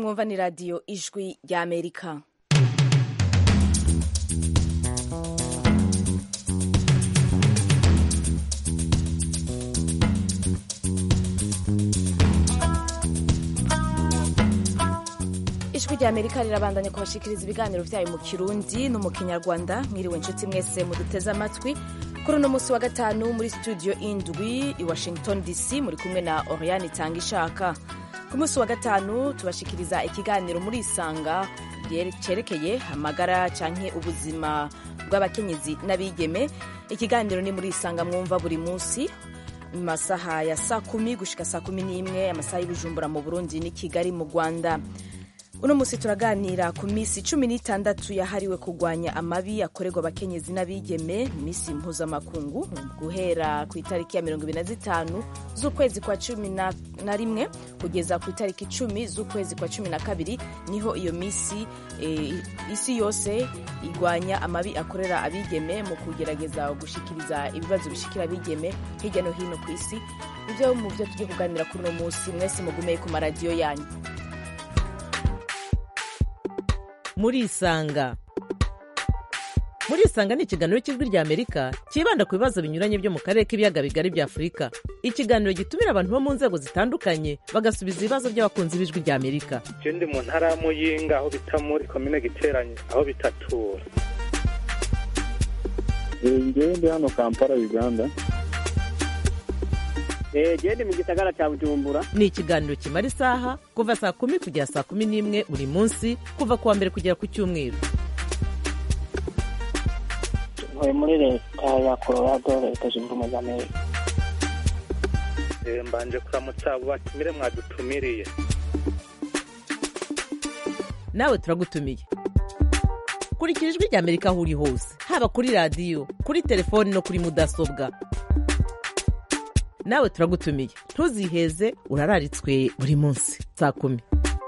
mwumva ni radiyo ijwi rya amerika ijwi rya amerika rirabandanya kubashikiriza ibiganiro byayo mu kirundi no mu kinyarwanda mwiriwe inshuti mwese muduteze amatwi kuri uno munsi wa gatanu muri studio indwi i washington dc muri kumwe na oriane itanga ishaka ku munsi wa gatanu tubashikiriza ikiganiro muri isanga cyerekeye amagara canke ubuzima bw'abakenyezi n'abigeme ikiganiro ni muri isanga mwumva buri munsi mu masaha ya saa kumi gushika saa kumi n'imwe amasaha y'ubujumbura mu burundi n'i kigali mu rwanda uno munsi turaganira ku minsi cumi n'itandatu yahariwe kurwanya amabi akorerwa abakenyezi n'abigeme minsi mpuzamakungu guhera ku itariki ya mirongo ibiri na zitanu z'ukwezi kwa cumi na rimwe kugeza ku itariki icumi z'ukwezi kwa cumi na kabiri niho iyo minsi e, isi yose igwanya amabi akorera abigeme mu kugerageza gushikiriza ibibazo bishikira abigeme hirya no hino ku isi ibyo mu byo tugiye kuganira kuri uno munsi mwese mugumeye ku maradiyo yanyu murisanga murisanga ni ikiganiro cy'ijwi rya amerika cyibanda ku bibazo binyuranye byo mu karere k'ibiyaga bigari bya afurika ikiganiro gitumira abantu bo mu nzego zitandukanye bagasubiza ibibazo by'abakunzi b'ijwi rya amerika je ndi mu ntara ya muyinga aho bita muri komine giteranye aho bitatura ngewe ndi hano kampala uganda genda mu gisagara cya bujumbura ni ikiganiro kimara isaha kuva saa kumi kugera saa kumi n'imwe buri munsi kuva ku wa mbere kugera ku cyumweru ntuye muri leta ya colorado leta zunze ubumwe za amerika mbanje kuramutsa abo batumire mwadutumiriye nawe turagutumiye kurikira ijwi rya amerika aho uri hose haba kuri radiyo kuri telefoni no kuri mudasobwa nawe turagutumiye ntuziheze urararitswe buri munsi saa kumi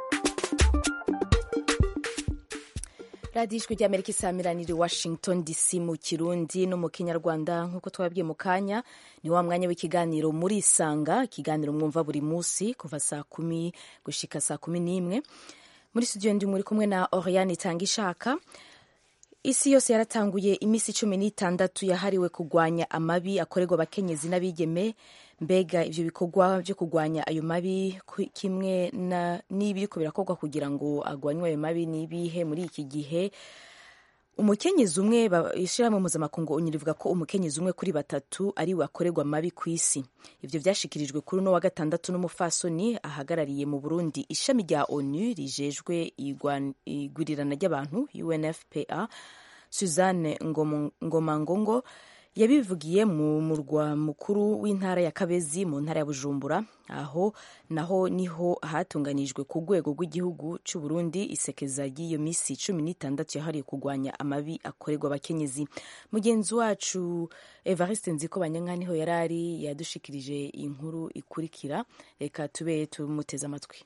radiyo ijwi rya amerika isamiranira washington dc mu kirundi no mu kinyarwanda nk'uko twababwiye mu kanya ni wa mwanya w'ikiganiro muri isanga ikiganiro mwumva buri munsi kuva saa kumi gushika saa kumi n'imwe muri studio ndi muri kumwe na oriane itanga ishaka isi yose yaratanguye iminsi cumi n'itandatu yahariwe kurwanya amabi akorerwa abakenyezi n'abigeme mbega ibyo bikorwa byo kurwanya ayo mabi kimwe n'ibiriko birakorwa kugira ngo agwanywe ayo mabi n'ibihe muri iki gihe umukenyezi umwe ishyirahamwe mpuzamakungu unyura rivuga ko umukenyezi umwe kuri batatu ari we akorerwa amabi ku isi ibyo byashikirijwe kuri uno wa gatandatu n'umufasoni ahagarariye mu burundi ishami rya onu rijejwe igwirirana ry'abantu unfpa suzanne ngomangongo yabivugiye mu murwa mukuru w'intara ya kabezi mu ntara ya bujumbura aho naho niho hatunganijwe ku rwego rw'igihugu cy'u Burundi isekeza ry'iyo minsi cumi n'itandatu yahariwe kurwanya amabi akorerwa abakenyezi mugenzi wacu evariste nziko banyanka niho yari ari yadushikirije inkuru ikurikira reka tube tumuteze amatwi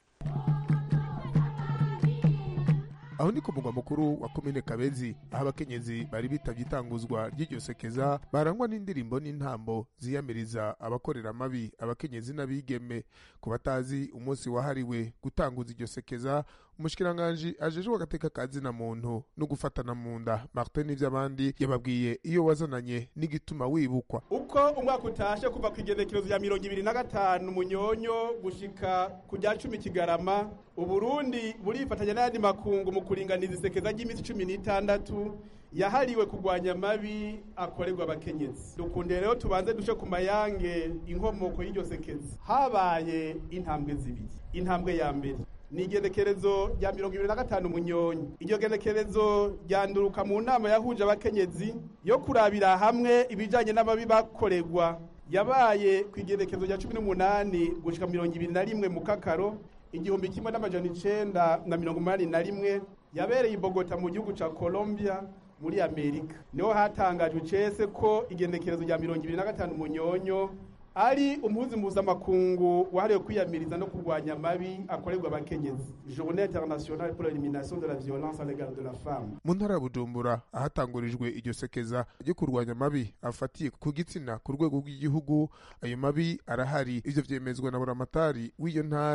aho ni ku mugwa mukuru wa komine kabezi aho abakenyezi bari bitabye itanguzwa ry'iryo sekeza barangwa n'indirimbo n'intambo ziyamiriza abakorera amabi abakenyezi n'abigeme ku batazi umunsi wahariwe gutanguza iryo sekeza umushikiranganji ajejwe agateka ka zina muntu no gufatana mu nda martin n'ivy'abandi yababwiye iyo wazananye n'igituma wibukwa uko umwaka utashe kuva ku igenekerezo ya mirongo ibiri na gatanu munyonyo gushika ku rya cumi kigarama uburundi burifatanya n'ayandi makungu mu kuringaniza isekeza ry'iminsi cumi n'itandatu yahariwe kurwanya amabi akorerwa abakenyezi dukunde rero tubanze dushe ku mayange inkomoko y'iryo sekeza habaye intambwe zibiri intambwe ya mbere ni igenekerezo rya mirongo ibiri na gatanu munyonyi iryo genekerezo ryanduruka mu nama yahuje abakenyezi yo kurabira hamwe ibijanye n'amabi bakorerwa yabaye ku igenekerezo rya cumi n'umunani gushika mirongo ibiri na rimwe mu kakaro igihumbi kimwe n'amajana icenda na mirongo umunani na rimwe yabereye i bogota mu gihugu ca colombia muri amerika niho hatangajwe cese ko igenekerezo rya mirongo ibiri na gatanu munyonyo ari umuhuzi mpuzamakungu wahariwe kwiyamiriza no kurwanya amabi akorerwa abakenyezi journée internationale pour l'élimination de la violence à l'égard de la femme mu ntara ya bujumbura ahatangurijwe iryo sekeza ryo kurwanya amabi afatiye ku gitsina ku rwego rw'igihugu ayo mabi arahari ivyo vyemezwa na buramatari w'iyo ntara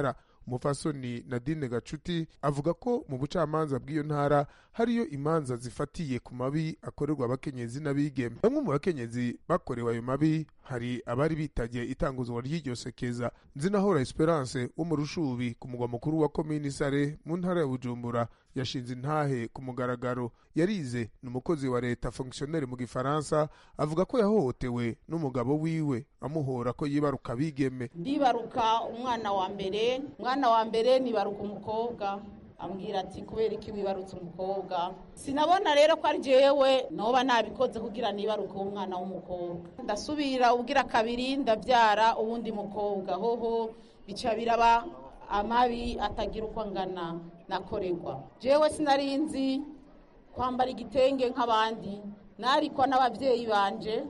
umufasoni nadine gacuti avuga ko mu bucamanza bw'iyo ntara hariyo imanza zifatiye ku mabi akorerwa abakenyezi n'abigeme bamwe mu bakenyezi bakorewe ayo mabi hari abari bitagiye itanguzwa ry'iryo sekeza nzinahora esperance wo mu rushubi ku mugwa mukuru wa komini sare mu ntara ya bujumbura yashinze intahe ku mugaragaro yarize ni umukozi wa leta fonctionnaire mu gifaransa avuga ko yahohotewe n'umugabo wiwe amuhora ko yibaruka abigeme ndibaruka umwana wa mbere umwana wa mbere nibaruka umukobwa ambwira ati kubera iki wibarutse umukobwa sinabona rero ko ari jewe noba nabikoze kugira nibaruke umwana w'umukobwa ndasubira ubwira kabiri ndabyara uwundi mukobwa hoho bica biraba amabi atagira uko angana nakorerwa jewe sinari nzi kwambara igitenge nk'abandi narikwa n'ababyeyi banje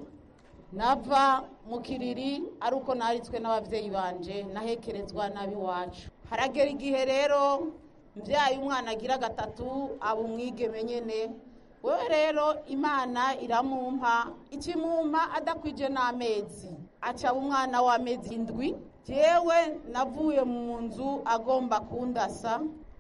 nava mu kiriri ari uko naritswe n'ababyeyi banje nahekerezwa n'ab'iwacu haragera igihe rero mbyaye umwana agira gatatu aba umwigeme nyine wewe rero imana iramumpa ikimumpa adakwije n'amezi acaba umwana w'amezi indwi jewe navuye mu nzu agomba kundasa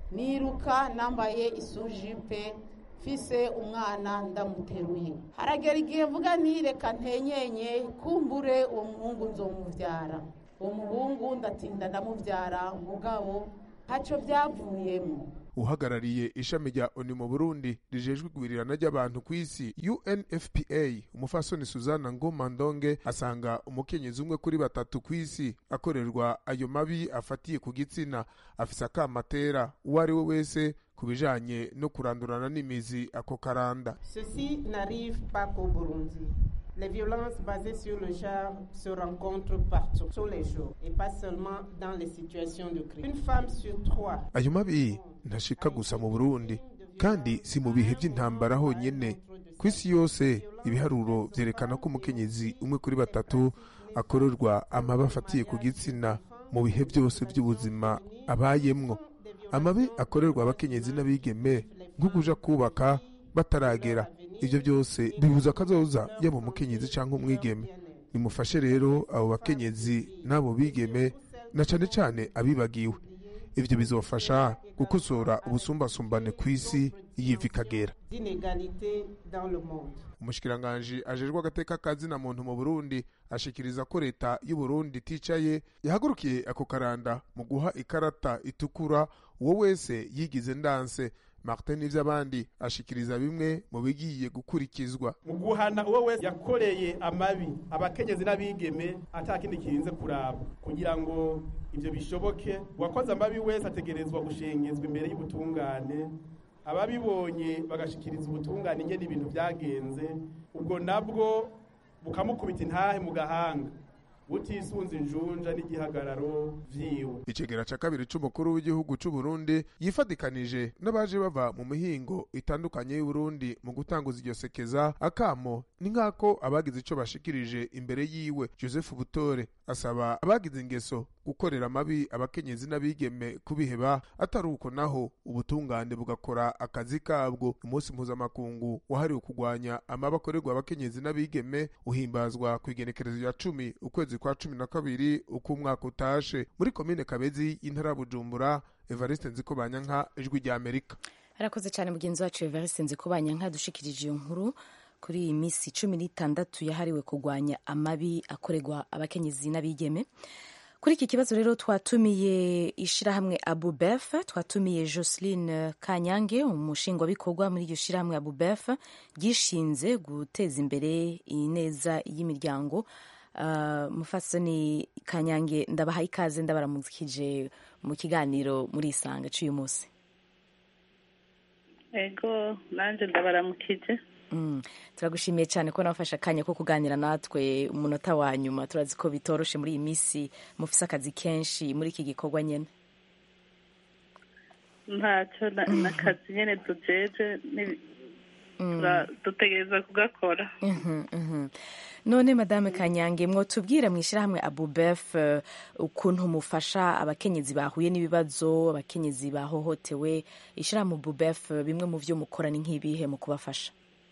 niruka nambaye isujipe mfise umwana ndamuteruye haragera igihe mvuga ntireka ntenyenye kumbure uwo muhungu nzomubyara uwo muhungu ndatinda ndamubyara mugabo ntacyo byavuyemo uhagarariye ishami rya oni mu burundi rijejwe igwirirana ry'abantu ku isi unfpa umufasoni suzana ngoma ndonge asanga umukenyezi umwe kuri batatu ku isi akorerwa ayo mabi afatiye ku gitsina afise akamatera uwo ari we wese ku bijanye no kurandurana n'imizi ako karanda Ceci n'arrive pas qu'au Burundi. Les violences basées sur le genre se rencontrent partout, tous les jours, et pas seulement dans les situations de crise. Une femme sur trois ayo mabi ntashika gusa mu burundi kandi si mu bihe by'intambara honyine ku isi yose ibiharuro vyerekana ko umukenyezi umwe kuri batatu akorerwa amabi afatiye ku gitsina mu bihe byose by'ubuzima abayemwo amabi akorerwa abakenyezi n'abigeme nko kuja kubaka bataragera ibyo byose bibuza akazoza yaba umukenyezi cyangwa umwigeme nimufashe rero abo bakenyezi n'abo bigeme na cane cane abibagiwe ivyo bizofasha gukosora ubusumbasumbane ku isi yiva ikagera d'inégalité dans le monde. umushikiranganji ajejwe agateka kazina muntu mu burundi ashikiriza ko leta y'u burundi iticaye yahagurukiye ako karanda mu guha ikarata itukura uwo wese yigize ndanse martin n'ivy'abandi ashikiriza bimwe mu bigiye gukurikizwa mu guhana uwo wese yakoreye amabi abakenyezi n'abigeme atakindi kirinze kuraba kugira ngo ibyo bishoboke uwakoze amabi wese ategerezwa gushengezwa imbere y'ubutungane ababibonye bagashikiriza ubutungane ingene ibintu byagenze ubwo nabwo bukamukubita intahe mu gahanga butisunze injunja n'igihagararo vyiwe icegera ca kabiri c'umukuru w'igihugu c'u Burundi yifadikanije n'abaje bava mu mihingo itandukanye y'u Burundi mu gutanguza iryo sekeza akamo ni nk'ako abagize ico bashikirije imbere yiwe Joseph Butore asaba abagize ingeso gukorera amabi abakenyezi n'abigeme kubiheba atari uko naho ubutungane bugakora akazi kabwo umunsi mpuzamakungu wahariwe kurwanya amabi akorerwa abakenyezi n'abigeme uhimbazwa ku igenekerezo rya cumi ukwezi kwa cumi na kabiri uko umwaka utashe muri komine kabezi y'intara ya bujumbura evariste nziko banyanka ijwi rya amerika arakoze cyane mugenzi wacu evariste nzikubanyanka dushikirije iyo nkuru kuri iyi minsi cumi n'itandatu yahariwe kurwanya amabi akorerwa abakenyezi n'abigeme kuri iki kibazo rero twatumiye ishyirahamwe abubef twatumiye joseline kanyange umushingwabikorwa muri iryo shyirahamwe abubef ryishinze guteza imbere ineza y'imiryango Uh, mufasoni kanyange ndabahaye ikaze ndabaramukije mu kiganiro muri isanga cy'uyu munsi ego nanjye ndabaramukije mm. turagushimiye cyane ko nabafashe akanya ko kuganira natwe umunota wa nyuma turazi ko bitoroshe muri iyi minsi mufise akazi kenshi muri iki gikorwa nyine ntacyo n'akazi nyine dujeje dutegereza kugakora none madame kanyange mwotubwira mu ishyirahamwe abubef ukuntu mufasha abakenyezi bahuye n'ibibazo abakenyezi bahohotewe ishyirahamwe abubef bimwe mu byo mukora ni nk'ibihe mu kubafasha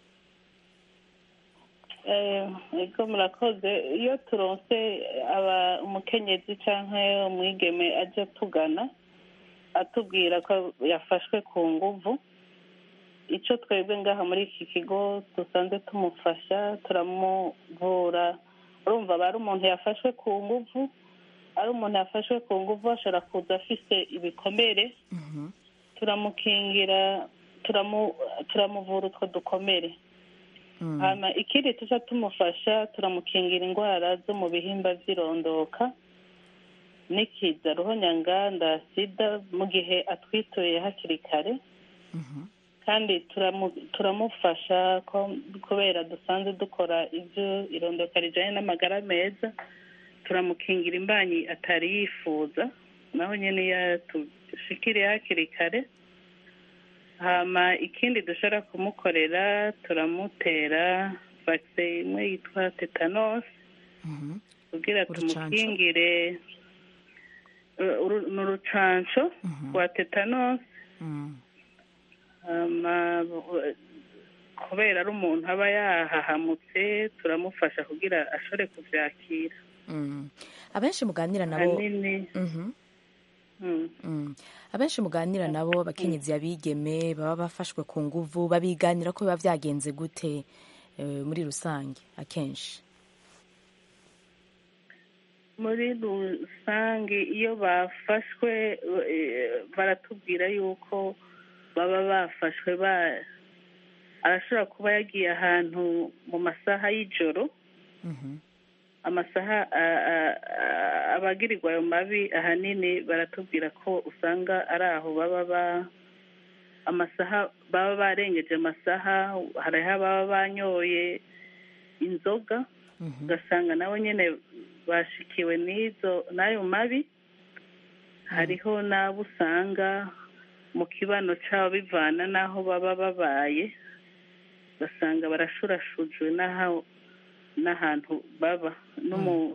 ego murakoze iyo turonse umukenyezi cyangwa umwigeme ajya tugana atubwira ko yafashwe ku nguvu icyo twebwe ngaha muri iki kigo dusanzwe tumufasha turamuvura urumva aba ari umuntu yafashwe ku nguvu ari umuntu yafashwe ku nguvu ashobora kuza afise ibikomere turamukingira turamu- turamuvura utwo dukomere hama ikindi tuca tumufasha turamukingira indwara zo mu bihimba by'irondoka n'ikiza ruhonyanganda sida mu gihe atwituye hakiri kare kandi turamu- turamufasha ko kubera dusanzwe dukora ibyo irondoka rijyanye n'amagara meza turamukingira imbanyi atari yifuza naho nyine iyo tushikiriye hakiri kare hama ikindi dushobora kumukorera turamutera vakise imwe yitwa tetanos kugira tumukingire uh, uru- ni urucanco rwa tetanos hama bu- kubera ari umuntu aba yahahamutse turamufasha kugira ashobore kuvyakira Mm. abenshi muganira nabo hanini Mhm. mm. Mm. abenshi muganira nabo abakenyezi abigeme baba bafashwe ku nguvu babiganira ko biba byagenze gute eh, muri rusange akenshi muri rusange iyo bafashwe eh, baratubwira yuko baba bafashwe ba arashobora kuba yagiye ahantu mu masaha y'ijoro amasaha a- a- a- abagirirwa ayo mabi ahanini baratubwira ko usanga ari aho baba ba amasaha baba barengeje amasaha hariho ababa banyoye inzoga ugasanga nabo nyine bashikiwe n'izo n'ayo mabi hariho n'abo usanga mu kibano cyabo bivana n'aho baba babaye ugasanga barashurashujwe n'aho n'ahantu baba n'umu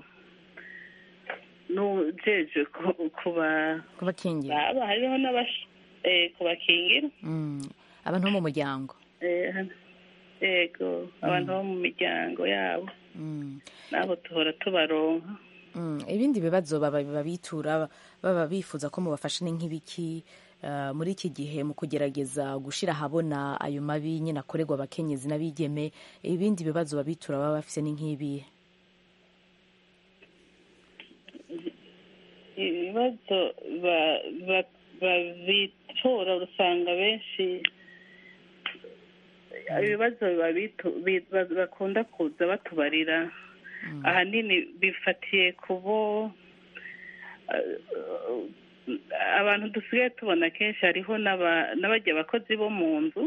n'ujeje ku- kuba kubakingira baba hariho n'abash eh, kubakingira Mm. abantu bo mu muryango Eh, hano- yego abantu bo mu miryango yabo Mm. nabo tuhora tubaronka Mm. ibindi bibazo baba babitura baba bifuza ko mubafasha ni nk'ibiki eh, muri iki gihe mu kugerageza gushira ahabona ayo mabi nyine akorerwa abakenyezi n'abigeme ibindi bibazo babitura baba bafise ni nk'ibihe ibibazo ba- ba- babitora usanga benshi ibibazo babitu- bi- ba- bakunda kuza batubarira ahanini bifatiye ku bo eh, abantu dusigaye tubona kenshi hariho n'aba- n'abajya abakozi bo mu nzu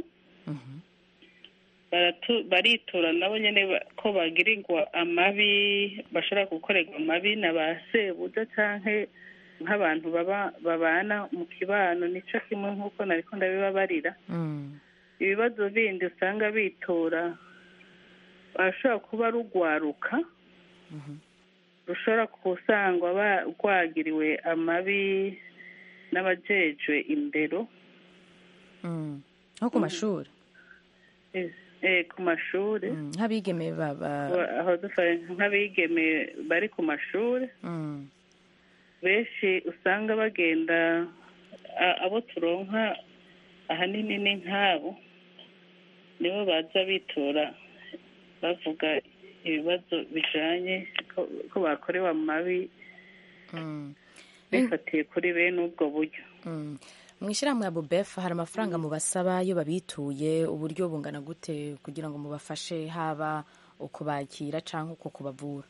baratu- baritura nabo nyine ba- ko bagirirwa amabi bashobora gukorerwa amabi na ba sebuja canke nk'abantu baba babana mu kibano nico kimwe nk'uko nariko ndabibabarira ibibazo bindi usanga bitura bashobora kuba rugwaruka rushobora kusangwa ba- rwagiriwe amabi n'abajejwe indero Mm. nko ku mashuri eh, eh, ku mashuri Mm. nk'abigeme baba aho dufashe nk'abigeme bari ku mashuri Mm. benshi usanga bagenda a- abo turonka ahanini ni nk'abo nibo baza bitura bavuga ibibazo bijanye ko ko bakorewe amabi Mm. bifatiye kuri bene ubwo buryo Mm. mu ishyirahamwe ya bubefa hari amafaranga mubasaba iyo babituye uburyo bungana gute kugira ngo mubafashe haba ukubakira cyangwa uko kubavura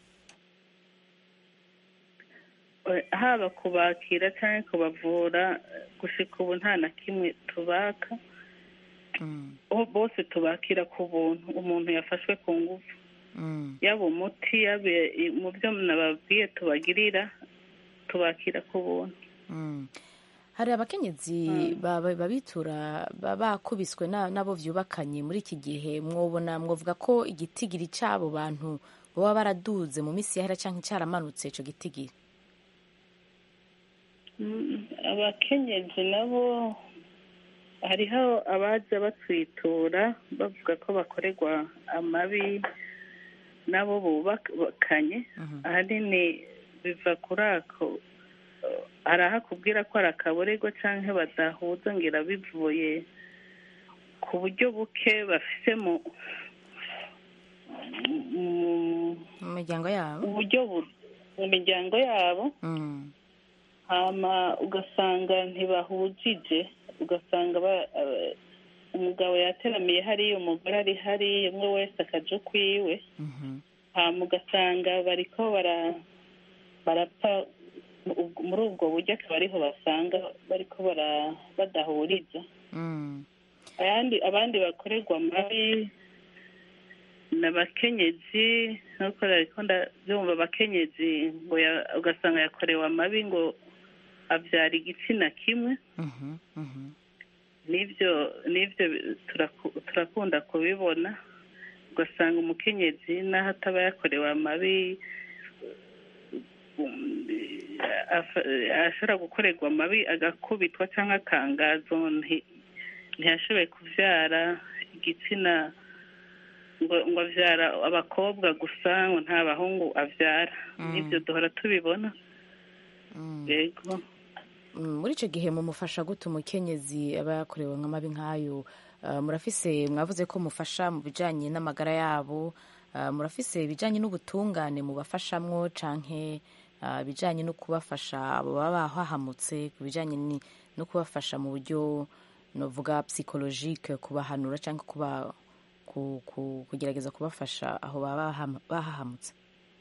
Eh, haba kubakira cyangwa kubavura gushika ubu nta na kimwe tubaka Bo- bose tubakira ku buntu umuntu yafashwe ku ngufu Mm. yaba umuti yaba i- mu byo nababwiye tubagirira tubakira ku buntu Mm. hari abakenyezi ba- ba- babitura ba- bakubiswe na- n'abo vyubakanye muri iki gihe mwobona mwovuga ko igitigiri c'abo bantu baba baraduze mu misi yahera canke caramanutse ico gitigiri Mm, abakenyezi nabo hariho abaza batwitura bavuga ko bakorerwa amabi nabo bubakanye ahanini biva kuri ako hari aho akubwira ko ari akaborego cyangwa badahuza ngira bivuye ku buryo buke bafise mu mu- mu miryango yabo uburyo bu- mu miryango yabo Mm. hama ugasanga ntibahujije ugasanga ba- eh, umugabo yateramiye hariya umugore ari hariya umwe wese akaja ukwiwe Mhm. hama ugasanga bariko bara barapfa mu- muri ubwo buryo akaba ariho basanga bariko bara badahuriza Mm. ayandi abandi bakorerwa amabi ni abakenyezi nk'uko ariko ndabyumva abakenyezi ngo ya- ugasanga yakorewe amabi ngo abyara igitsina kimwe Mhm. Mhm. n'ibyo n'ibyo turaku- turakunda kubibona ugasanga umukenyezi n'aho ataba yakorewe amabi um, afa- ashobora gukorerwa amabi agakubitwa cyangwa akangazo nti- ntiyashoboye kubyara igitsina ngo ngo abyara abakobwa gusa ngo nta bahungu abyara n'ibyo duhora tubibona yego Mm, muri icyo gihe mumufasha gute umukenyezi aba yakorewe nk'amabi nk'ayo Ah, murafise mwavuze ko mufasha mu bijanye n'amagara yabo Ah, murafise ibijanye n'ubutungane mubafashamwo canke ah, ibijanye no kubafasha abo baba bahahamutse ku bijanye ni- no kubafasha mu buryo novuga psychologique kubahanura canke kuba ku, ku, kugerageza kubafasha aho baba baham- bahahamutse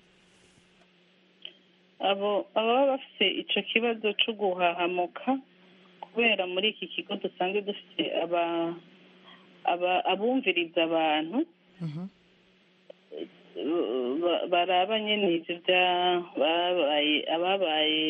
abo ababa bafite icyo kibazo cyo guhahamuka kubera muri iki kigo dusanzwe dufite aba aba- abumviriza abantu ba- baraba nyine ibyo byababaye ababaye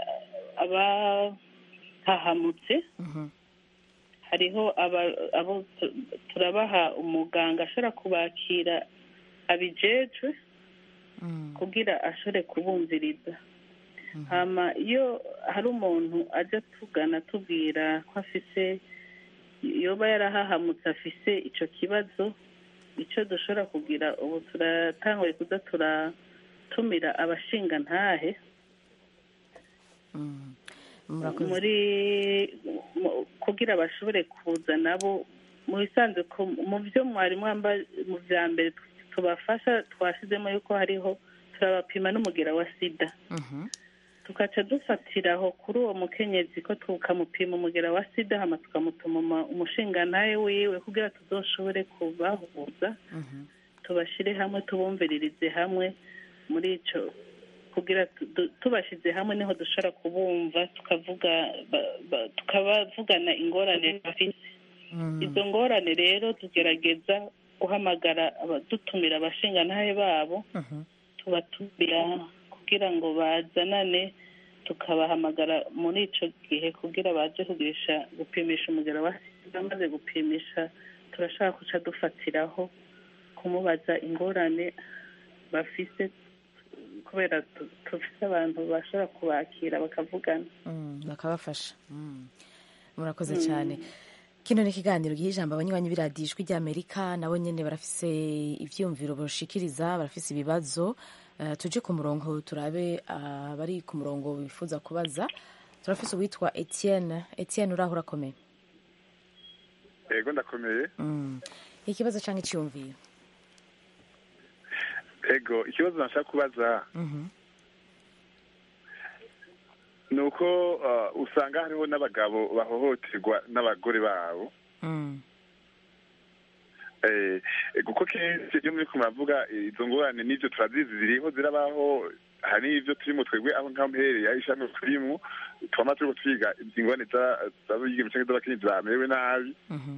abahahamutse hariho aba- abo tu- turabaha umuganga ashobora kubakira abijejwe kugira ashobore kubumviriza hama iyo hari umuntu ajya tugana atubwira ko afise yoba yarahahamutse afise icyo kibazo icyo dushobora kugira ubu turatanguye kuza turatumira abashinga ntahe murakoze muri mu- kugira bashobore kuza nabo mu bisanzwe ko mu byo mwari mwamba mu bya mbere tubafasha twashyizemo yuko hariho turabapima n'umugera wa sida tugaca dufatiraho kuri uwo mukenyezi ko tukamupima umugera wa sida hama tukamutuma uma- umushingantahe wiwe kugira tuzoshobore kubahuza tubashyire hamwe tubumviririze hamwe muri icyo kugira tu- du- tubashyize hamwe niho dushobora kubumva tukavuga ba- ba- tukabavugana ingorane bafite izo ngorane rero tugerageza guhamagara aba- dutumira abashingantahe babo tubatumira kugira ngo bazanane tukabahamagara muri icyo gihe kugira baje kugirisha gupimisha umugero wa sida maze gupimisha turashaka guca dufatiraho kumubaza ingorane bafise kubera tu- dufise abantu bashobora kubakira bakavugana Mm, bakabafasha Mm. murakoze Mm. cyane kino ni ikiganiro giha ijambo abanywanyi b'iradiyo ijwi ry'amerika nabo nyine barafise ivyiyumviro bashikiriza barafise ibibazo Eh, tuje ku murongo turabe abari ku murongo bifuza kubaza turafise uwitwa etienne etienne uraho urakomeye yego ndakomeye Mm. ikibazo cyangwa icyumviro yego ikibazo nashaka kubaza Mhm. ni uko uh, usanga hariho n'abagabo bahohoterwa n'abagore babo Mm. Eh, kuko kenshi iyo muri muravuga eh, izo ngorane n'ibyo turazizi ziriho zirabaho hari n'ibyo turimo twebwe aho ngaho mpereye aho ishami turimo twama turiko twiga ingorane za- z'abigeme canke z'abakenyezi bamerewe nabi Mhm.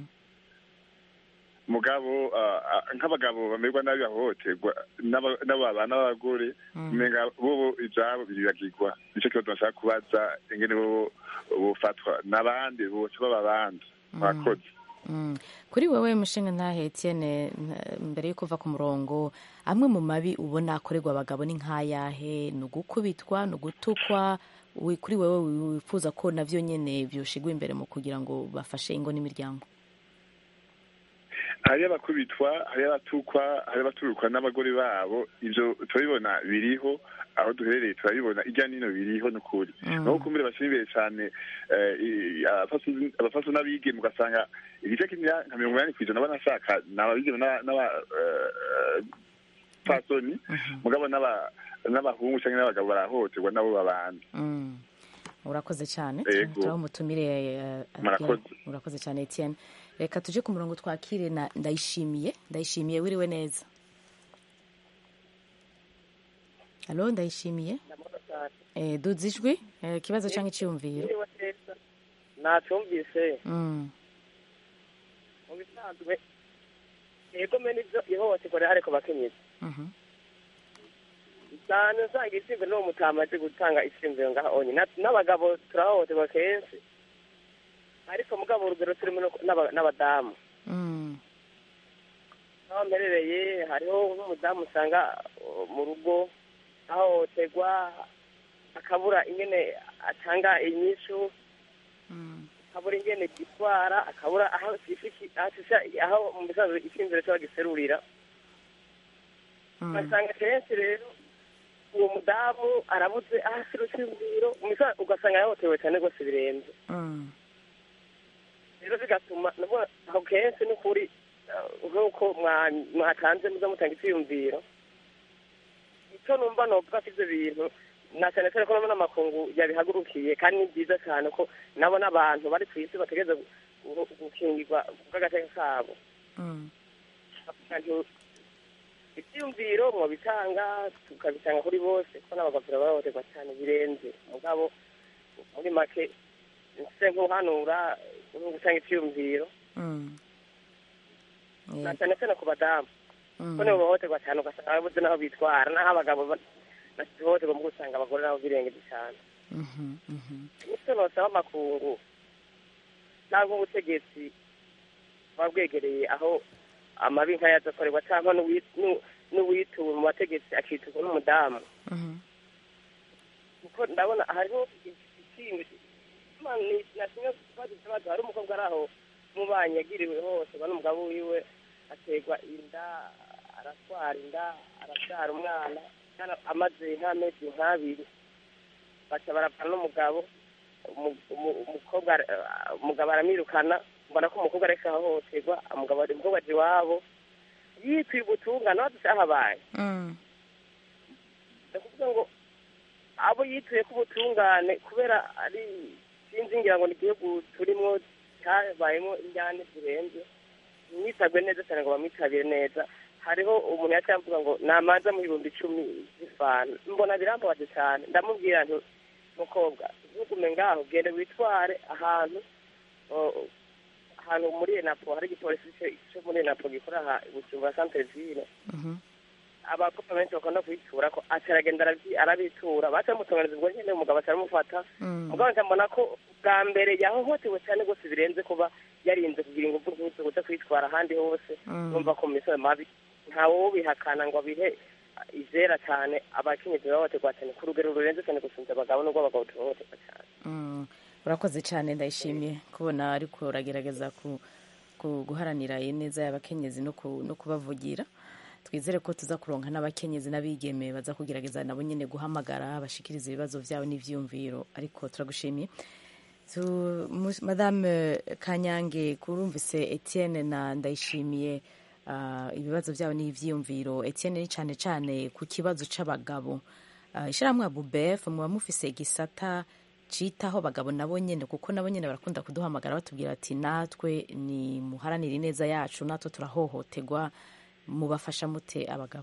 mugabo ah, ah, nk'abagabo bamerwa nabi bahohoterwa n'aba- n'abo babana b'abagore Mm. umenga bobo ivyabo biribagirwa nico kibazo nashaka kubaza ingene bobo bofatwa n'abandi bose baba abandi mwakoze Mm. kuri wewe mushinga ntahe etienne n- mbere yo kuva ku murongo amwe mu mabi ubona akorerwa abagabo ni nk'ayahe ni ugukubitwa ni ugutukwa wi- kuri wewe wifuza ko navyo nyene vyoshigwa imbere mu kugira ngo bafashe ingo n'imiryango hari abakubitwa hari abatukwa hari abaturukwa n'abagore babo ibyo turabibona biriho aho duherereye turabibona ijya n'ino biriho ni ukuri naho kumbure bashyira imbere cyane eh, i- abafasu- abafasu n'abigeme ugasanga igice kimwe nka mirongo inani ku ijana banashaka ni ababigeme n'aba- n'aba- eh, fasoni mugabo n'aba- n'abahungu cyangwa n'abagabo barahohoterwa nabo babana Mm. urakoze cyane Yego. turaho umutumire eh, Murakoze. urakoze cyane Etienne reka tuje ku murongo twakire na ndayishimiye ndayishimiye wiriwe neza halo ndayishimiye eh, duza ijwi eh, ikibazo cyangwa icyiyumviro nacyumvise Mm. mu bisanzwe yego mbe nibyo ihohoterwa rihari ku bakenyezi Mhm. cyane usanga isimbi n'uwo mutamaze gutanga isimbi ngaha onye Na- n'abagabo turahohoterwa kenshi ariko mugabo urugero turimo no- n'aba- n'abadamu Mm. aho mperereye hariho nk'umudamu usanga uh, mu rugo ahohoterwa akabura ingene atanga inyishu akabura ingene gitwara akabura aho sifiki- aho sisa- aho mu bisanzwe icyinziro cyaba giserurira ugasanga kenshi rero uwo mudamu arabuze aho asira icyumviro mu bisanzwe ugasanga yahohotewe cyane rwose birenze Mm. rero bigatuma nubwo aho kenshi ni ukuri uh, nk'uko mwa- mwatanze muza mutanga icyiyumviro icyo numva novuga ko ibyo bintu na cyane cyane ko nabona amakungu yabihagurukiye kandi ni byiza cyane ko nabo n'abantu bari ku isi bategereza gu- gu- gukingirwa bw'agateka kabo Mm. Abantu ibyiyumviro mwabitanga tukabitanga kuri bose ko n'abagapira bahohoterwa cyane birenze mugabo muri make nse nk'uhanura nko gutanga icyiyumviro Mm. na cyane cyane ku badamu Mm. ko nibo bahohoterwa cyane ugasanga babuze n'aho bitwara n'aho abagabo ba- bahohoterwa mu gusanga abagore nabo birengeje cyane Mhm. Mhm. nicyo nosaba amakungu cyangwa ubutegetsi buba bwegereye aho amabi nk'aya adakorerwa cyangwa n'uwi- n'u- n'uwituwe mu bategetsi akiturwa n'umudamu Mhm. kuko ndabona hariho ikindi nasimwe ikibazo kibazo hari umukobwa ari aho mubanyi yagiriwe hose ba n'umugabo wiwe aterwa inda aratwara inda arabyara umwana kandi amaze nk'amezi nk'abiri baca barapana n'umugabo umu- umu- umukobwa ara- umugabo aramwirukana mbona ko umukobwa areka ahohoterwa umugabo umukobwa aje iwabo yitwiye ubutungane waduse aho abaye Mm. ndakuvuga ngo abo yituye ko ubutungane kubera ari sinzi ngira ngo ni igihugu turimo cyabayemo injyane zirenze mwitabwe neza cyane ngo bamwitabire neza hariho umuntu yaciye avuga ngo namanza mu bihumbi icumi z'ifana mbona birambabaje cyane ndamubwira nti mukobwa ntugume ngaho genda witware ahantu o- ahantu muri enapo hari igipolisi cyo- cyo muri enapo gikora aha bujumbura santere ville Mhm. abakobwa benshi bakunda kubitura ko ataragenda arabyi- arabitura baca bamutunganiza ubwo nyine umugabo ataramufata Mm. mugabo ndabona ko bwa mbere yahohotewe cyane rwose birenze kuba yarinze kugira ingufu nk'izo kuza kwitwara ahandi hose Mm. numva ko mu misozi mabi ntawe ubihakana ngo abihe izera cyane abakenyezi bahohoterwa cyane ku rugero rurenze cyane gusunza abagabo nubwo abagabo tuhohoterwa cyane Mm. urakoze cyane ndayishimiye kubona ariko uragerageza ku, ku guharanira ineza y'abakenyezi no, ku, no kubavugira twizere ko tuza kuronka n'abakenyezi n'abigeme baza kugerageza nabo nyine guhamagara bashikiriza ibibazo byabo n'ivyumviro ariko turagushimiye tu, mu- madame kanyange kurumvise etienne na ndayishimiye uh, ibibazo byabo n'ivyiyumviro etienne ni cyane cyane ku kibazo c'abagabo uh, ishyirahamwe ya bubef muba mufise igisata citaho abagabo nabo nyene kuko nabo nyene barakunda kuduhamagara batubwira ati natwe ni muharanira ineza yacu natwe turahohoterwa mubafasha mute abagabo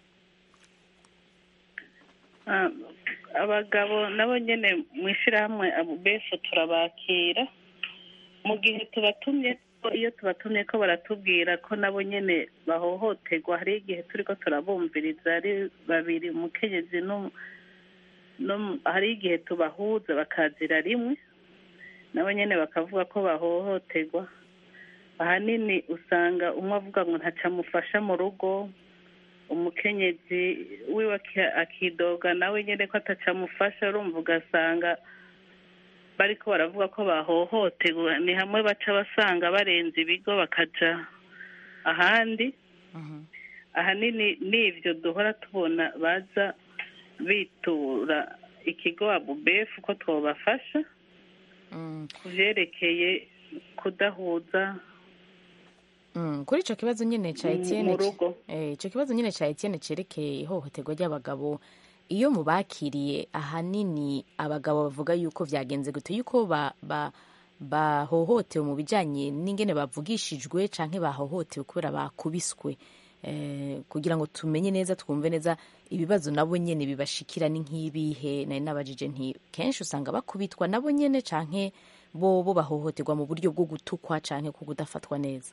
Ah, abagabo nabo nyine mu ishyirahamwe abubefu turabakira mu gihe tubatumye ko iyo tubatumye ko baratubwira ko nabo nyine bahohoterwa hari igihe turi ko turabumviriza ari babiri umukenyezi no no- hari igihe tubahuza bakazira rimwe nabo nyine bakavuga ko bahohoterwa ahanini usanga umwe avuga ngo ntacamufasha mu rugo umukenyezi wiwe aki- akidoga nawe nyine ko atacamufasha urumva ugasanga bariko baravuga ko bahohoterwa ni hamwe baca basanga barenze ibigo bakaja ahandi ahanini n'ibyo duhora tubona baza bitura ikigo abubefu ko twabafasha ku byerekeye kudahuza Mm, kuri ico kibazo nyene ca mu- Etienne mu rugo. eh ico kibazo nyene ca Etienne cerekeye ihohoterwa ry'abagabo iyo mubakiriye ahanini abagabo bavuga yuko vyagenze gute yuko ba, ba bahohotewe mu bijanye n'ingene bavugishijwe canke bahohotewe kubera bakubiswe eh, kugira ngo tumenye neza twumve neza ibibazo nabo nyene bibashikira ni nk'ibihe nari nabajije nti kenshi usanga bakubitwa nabo nyene canke bo bo bahohoterwa mu buryo bwo gutukwa canke ku kudafatwa neza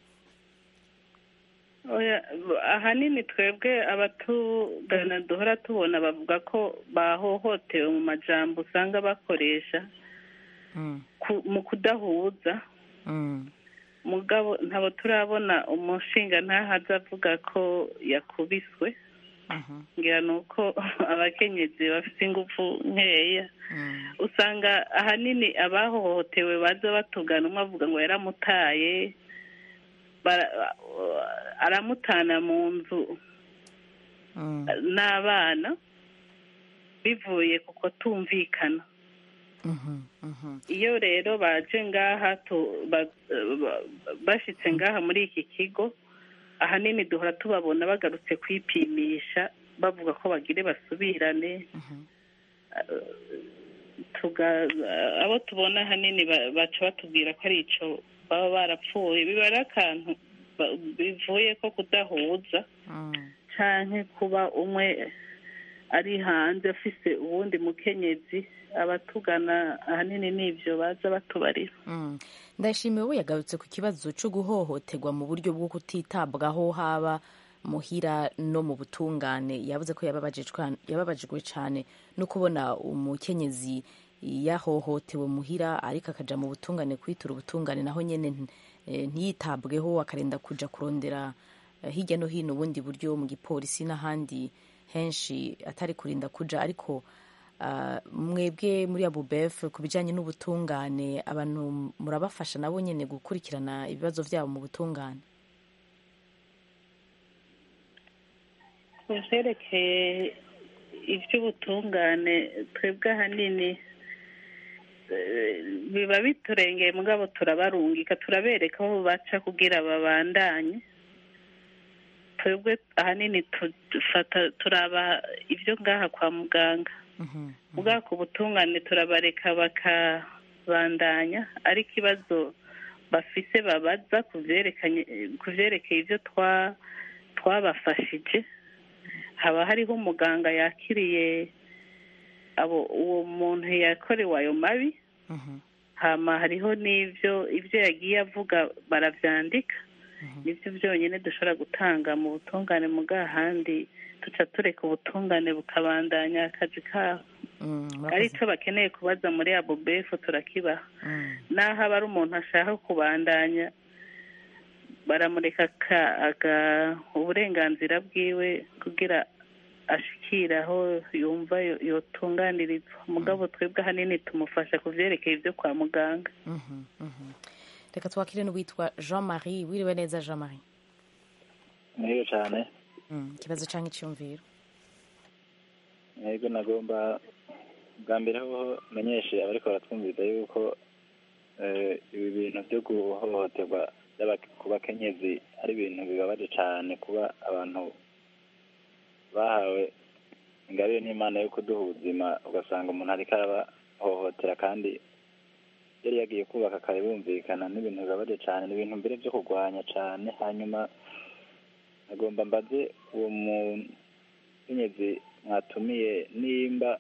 Oya, ahanini twebwe abatugana duhora tubona bavuga ko bahohotewe mu majambo usanga bakoresha ku- mu kudahuza mugabo ntabo turabona umushinga ntahaza avuga ko yakubiswe ngira ni uko abakenyezi bafite ingufu nkeya usanga ahanini abahohotewe baza batugana umwe avuga ngo yaramutaye bara- aramutana mu nzu n'abana bivuye ku kutumvikana iyo rero baje ngaha tu- ba- ba- bashitse ngaha muri iki kigo ahanini duhora tubabona bagarutse kwipimisha bavuga ko bagire basubirane tuga abo tubona ahanini ba- baca batubwira ko ari ico baba barapfuye biba ari akantu ba- bivuye ko kudahuza canke kuba umwe ari hanze afise uwundi mukenyezi abatugana ahanini n'ivyo baza batubarira Mm. ndashimiye we yagarutse ku kibazo cyo guhohoterwa mu buryo bwo kutitabwaho haba muhira no mu butungane yavuze ko yababajijwe yababajijwe cyane no kubona umukenyezi yahohotewe muhira ariko akaja mu butungane kwitura ubutungane naho nyene nti- eh, ntiyitabweho akarinda kuja kurondera eh, hirya no hino ubundi buryo mu gipolisi n'ahandi henshi atari kurinda kuja ariko ah, mwebwe muri abubef ku bijyanye n'ubutungane abantu murabafasha nabo nyine gukurikirana ibibazo byabo mu butungane ku vyerekeye ivy'ubutungane twebwe ahanini eh, biba biturengeye mugabo turabarungika turabereka aho baca kugira babandanye twebwe ahanini tu- dufata turaba ivyo ngaha kwa muganga mugabo ku butungane turabareka bakabandanya ari ikibazo bafise babaza ku vyerekanye ku vyerekeye ivyo twa twabafashije haba hariho umuganga yakiriye abo uwo muntu yakorewe ayo mabi hama hariho n'ivyo ivyo yagiye avuga baravyandika nivyo byonyine dushobora gutanga mu butungane mu handi tuca tureka ubutungane bukabandanya akazi kabo ari cyo bakeneye kubaza muri abo befu turakibaha naho aba ari umuntu ashaka kubandanya baramureka aka- aga- uburenganzira bwiwe kugira ashikire aho yumva yo- yotunganirizwa mugabo twebwe ahanini tumufasha ku vyerekeye ibyo kwa muganga Mhm, mhm. reka twakire n'uwitwa jean marie wiriwe neza jean marie Neza cyane Mm, ikibazo cyangwa icyumviro yego nagomba bwa mbere ho menyeshe abariko baratwumviriza yuko eh, ibi bintu byo guhohoterwa by'aba- ku bakenyezi ari ibintu bibabaje cyane kuba abantu bahawe ingabire n'imana yo kuduha ubuzima ugasanga umuntu ariko arabahohotera kandi yari yagiye kubaka kare bumvikana n'ibintu bibabaje cyane ni ibintu mbere byo kurwanya cyane hanyuma agomba mbaze uwo mukenyezi mwatumiye nimba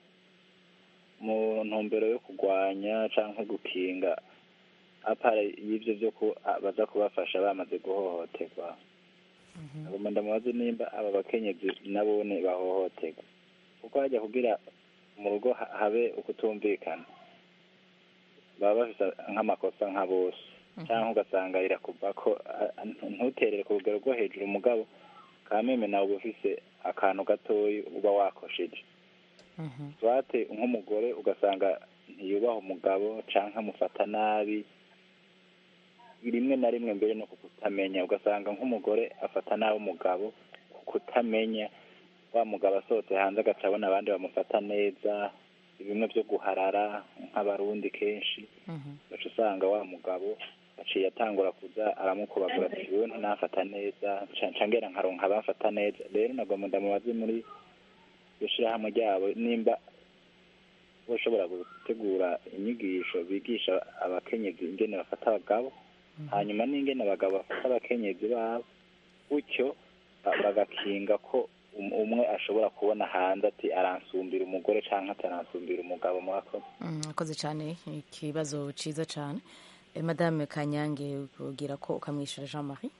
mu ntumbero yo kurwanya cyangwa gukinga apara y'ibyo byo ku a- baza kubafasha bamaze guhohoterwa agomba ndamubaze nimba aba bakenyezi nabone bahohoterwa kuko hajya kugira mu rugo ha- habe ukutumvikana baba bafite nk'amakosa nka bose cyangwa ugasanga rirakuva ko a- a- ntuterere ku rugero rwo hejuru umugabo kameme nawe uba ufise akantu gatoyi uba wakosheje swate nk'umugore ugasanga ntiyubaha umugabo canke amufata nabi rimwe na rimwe mbere no ku kutamenya ugasanga nk'umugore afata nabi umugabo ku kutamenya wa mugabo asohotse hanze agaca abona abandi bamufata neza bimwe byo guharara nk'abarundi kenshi ugaca usanga wa mugabo aciye atangura kuza aramukubagura ati wewe ntunafata neza nca ngera nkaronka abafata neza rero nagomba ndamubaze muri iryo shirahamwe ryabo nimba boshobora gutegura inyigisho bigisha abakenyezi ingene bafata abagabo hanyuma n'ingene abagabo bafata abakenyezi babo gutyo ba- bagakinga ko um- umwe ashobora kubona hanze ati aransumbira umugore canke ataransumbira umugabo murakoze Mm, akoze cyane ikibazo cyiza cyane Eh, madame kanyange kugira ko ukamwishyura jean marie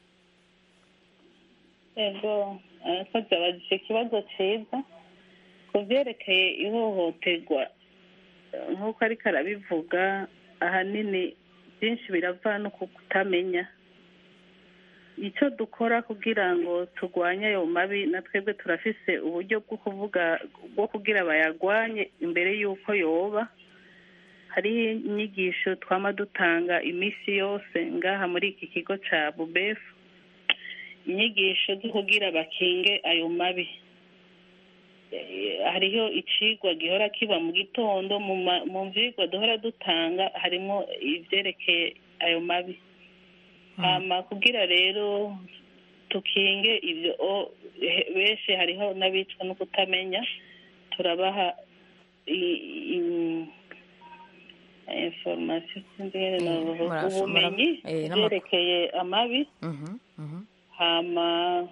ego abakozi abajije ikibazo cyiza ku byerekeye ihohoterwa eh, nk'uko ariko arabivuga ahanini byinshi birava no ku kutamenya icyo dukora kugira ngo turwanye ayo mabi na twebwe turafise uburyo bwo kuvuga bwo kugira bayarwanye imbere y'uko yoba hariho inyigisho twama dutanga iminsi yose ngaha muri iki kigo cya bubefu inyigisho zo kugira bakinge ayo mabi Eh, hariho icigwa gihora kiba mu gitondo mu ma- mu vyigwa duhora dutanga harimo ivyerekeye ayo mabi hama kugira rero tukinge ivyo o- he- benshi hariho n'abicwa no kutamenya turabaha i- i- information sinzi ingene novuga, murasho- ubumenyi mura- eh, n'amakuru. vyerekeye amabi Mhm, mhm. hama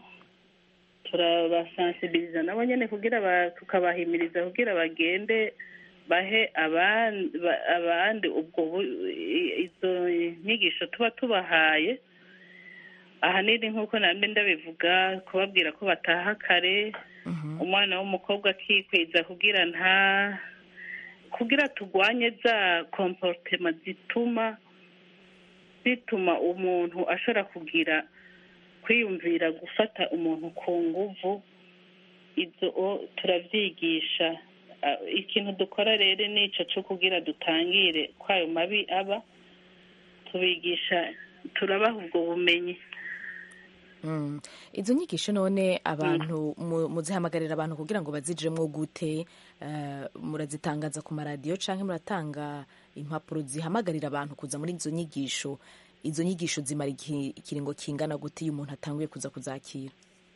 turabasansibiliza nabo nyene kugira ba- tukabahimiriza kugira bagende bahe abandi ba- abandi ubwo bu- i- izo nyigisho tuba tubahaye ahanini nk'uko nambe ndabivuga kubabwira ko bataha kare umwana w'umukobwa akikwiza kugira nta kugira turwanye za komporutema zituma zituma umuntu ashobora kugira kwiyumvira gufata umuntu ku nguvu ibyo o- turavyigisha Ah, ikintu dukora rero ni ico co kugira dutangire kwayo mabi aba tubigisha turabaha ubwo bumenyi Mm. izo nyigisho none abantu mu- muzihamagarira abantu kugira ngo bazijiremwo gute Eh, murazitangaza ku maradiyo canke muratanga impapuro zihamagarira abantu kuza muri izo nyigisho izo nyigisho zimara igihe- ikiringo kingana gute iyo umuntu atanguye kuza kuzakira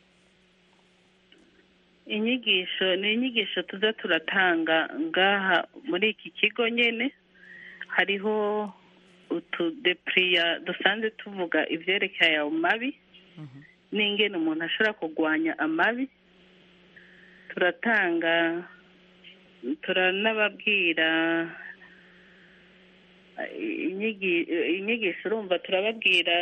inyigisho ni inyigisho tuza turatanga ngaha muri iki kigo nyene hariho utudepuriya dusanzwe tuvuga ivyerekeye ayo mabi n'ingene umuntu ashobora kurwanya amabi turatanga turanababwira eh, inyigi- eh, inyigisho urumva turababwira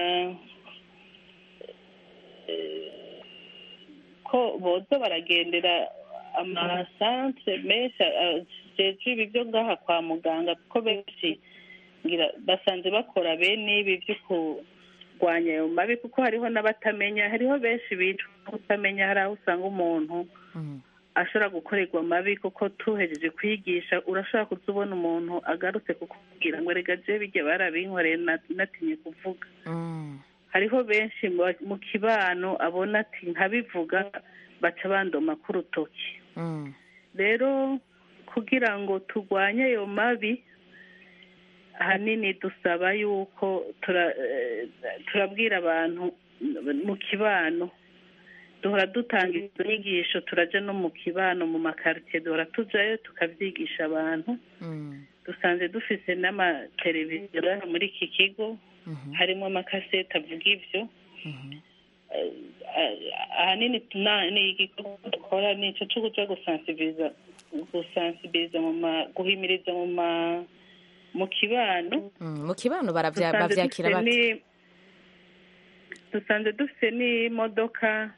eh, ko boza baragendera amasantere menshi ajejwe ibi byo ngaha kwa muganga kuko benshi ngira basanze bakora bene ibi byo kurwanya ayo mabi kuko hariho n'abatamenya hariho benshi bicwa no kutamenya hari aho usanga umuntu ashobora gukorerwa amabi kuko tuhejeje kwigisha urashobora kuza ubona umuntu agarutse kukubwira ngo rega je bijya barabinkoreye na- natinye kuvuga hariho benshi mu- mu kibano abona ati nkabivuga baca bandoma k'urutoki rero kugira ngo turwanye ayo mabi ahanini dusaba yuko tura- eh, turabwira abantu mu kibano duhora dutanga izo nyigisho turaja no mu kibano mu makaritsiye duhora tujayo tukavyigisha abantu dusanze dufise n'amateleviziyo ngaha muri iki kigo harimo amakasete avuga ivyo Eh, eh, ahanini tuna- ni igikorwa dukora ni ico co kuja gusansibiriza gusansibiriza mu ma guhimiriza mu ma mu kibano Mm, mu kibano baravya- dusanze bavyakira dufise bate ni- dusanze dufise n'imodoka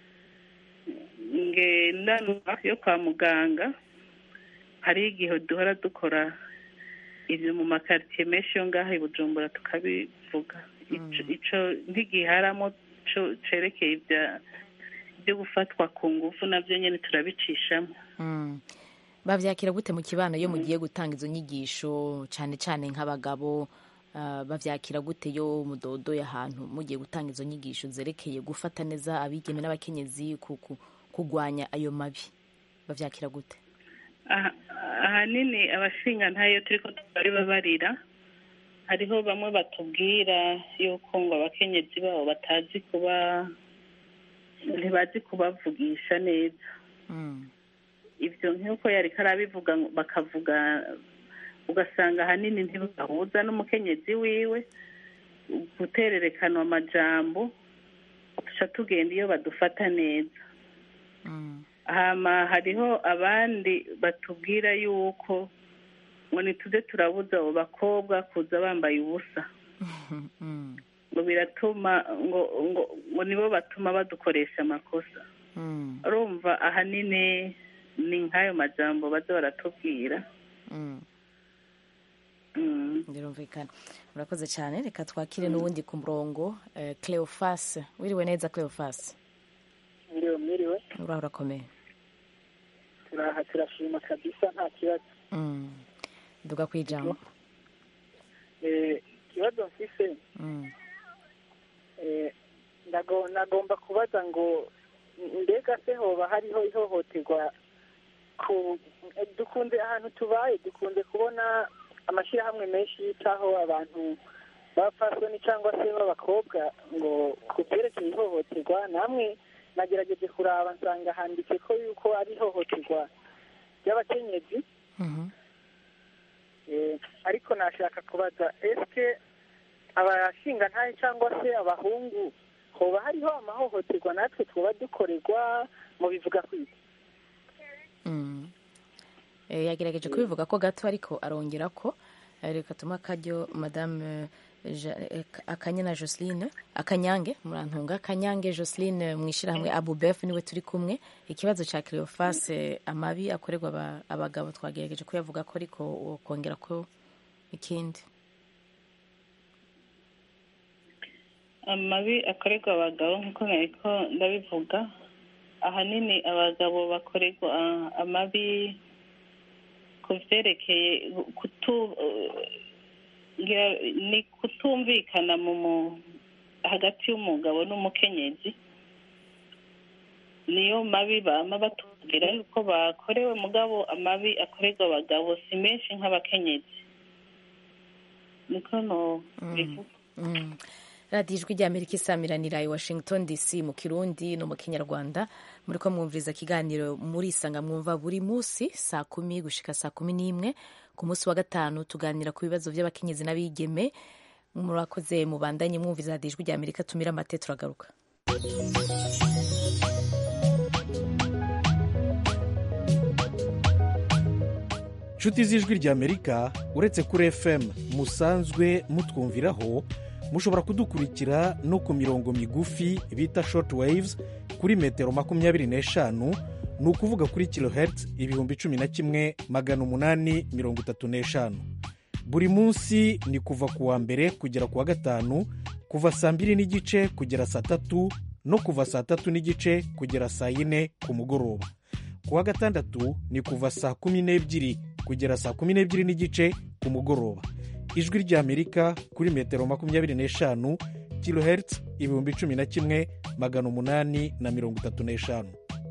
ngendanwa yo kwa muganga hari igihe duhora dukora ibyo mu makaritsiye menshi yo ngaha i bujumbura tukabivuga Ico- ico ntigiharamo co cerekeye ibya byo gufatwa ku ngufu navyo nyene turabicishamo Mm. bavyakira gute mu kibano iyo mugiye gutanga izo nyigisho cane cane nk'abagabo ah, bavyakira gute yo mudodo y'ahantu mugiye gutanga izo nyigisho zerekeye gufata neza abigeme n'abakenyezi ku- ku- kugwanya ayo mabi bavyakira gute Aha- ahanini abashinga ntayo turiko bari babarira hariho bamwe batubwira yuko ngo abakenyezi babo batazi kuba ntibazi kubavugisha neza ibyo nk'uko yari karabivuga ngo- bakavuga ugasanga ahanini ntibahuza n'umukenyezi wiwe gutererekanwa amajambo tuca tugenda iyo badufata neza hama hariho abandi batubwira yuko ngo ntituze turabuza abo bakobwa kuza bambaye ubusa ngo biratuma ngo ngo ngo nibo batuma badukoresha amakosa urumva ahanini ni nk'ayo majambo baza baratubwira birumvikana murakoze cyane reka twakire n'ubundi ku murongo eh, cleofas wiriwe neza cleofas Mwiriwe mwiriwe uraho urakomeye turaha turashima kabisa nta kibazo Mm. duga ku ijambo Eh, ikibazo mfise Mm. eh, ndago- nagomba kubaza ngo mbega se hoba hariho ihohoterwa ku eh, dukunze ahantu tubaye dukunze kubona amashyirahamwe menshi yitaho abantu b'abapfasoni cyangwa se b'abakobwa ngo ku byerekeye ihohoterwa namwe nagerageje kuraba nsanga handitse ko yuko ari ihohoterwa ry'abakenyezi Eh, ariko nashaka kubaza eske abashingantahe cyangwa se abahungu hoba hariho amahohoterwa natwe twaba dukorerwa mu bivuga kwiki Mm. Eh, yagerageje kubivuga ko gato ariko arongera ko eh, reka tuma akaryo madame eh, Ja- eh, akanyana joseline akanyange murantunga akanyange joseline mu ishyirahamwe abubef niwe turi kumwe ikibazo cya cleofas eh, amabi akorerwa aba- abagabo twagerageje kuyavuga ko ariko kongera ko ikindi amabi akorerwa abagabo nk'uko nariko ndabivuga ahanini abagabo bakorerwa ah, amabi ku vyerekeye kutu ngira- ni kutumvikana mu mu- hagati y'umugabo n'umukenyezi niyo mabi bama batubwira yuko bakorewe mugabo amabi akorerwa abagabo si menshi nk'abakenyezi niko no bivuga Mm. radiyo ijwi ry'amerika isamiranira i washington dc mu kirundi no mu kinyarwanda muri ko mwumviriza ikiganiro muri isanga mwumva buri munsi saa kumi gushika saa kumi n'imwe ku munsi wa gatanu tuganira ku bibazo by'abakenyezi n'abigeme murakoze mubandanye mwumviriza radiyo ijwi ry'amerika tumira amate turagaruka nshuti z'ijwi ry'amerika uretse kuri fm musanzwe mutwumviraho mushobora kudukurikira no ku mirongo migufi bita short waves kuri metero makumyabiri n'eshanu ni ukuvuga kuri kilohertz ibihumbi cumi na kimwe magana umunani mirongo itatu n'eshanu buri munsi ni kuva ku wa mbere kugera ku wa gatanu kuva saa mbiri n'igice kugera saa tatu no kuva saa tatu n'igice kugera saa yine ku mugoroba ku wa gatandatu ni kuva saa kumi n'ebyiri kugera saa kumi n'ebyiri n'igice ku mugoroba ijwi ry'amerika kuri metero makumyabiri n'eshanu kilohertz ibihumbi cumi na kimwe magana umunani na mirongo itatu n'eshanu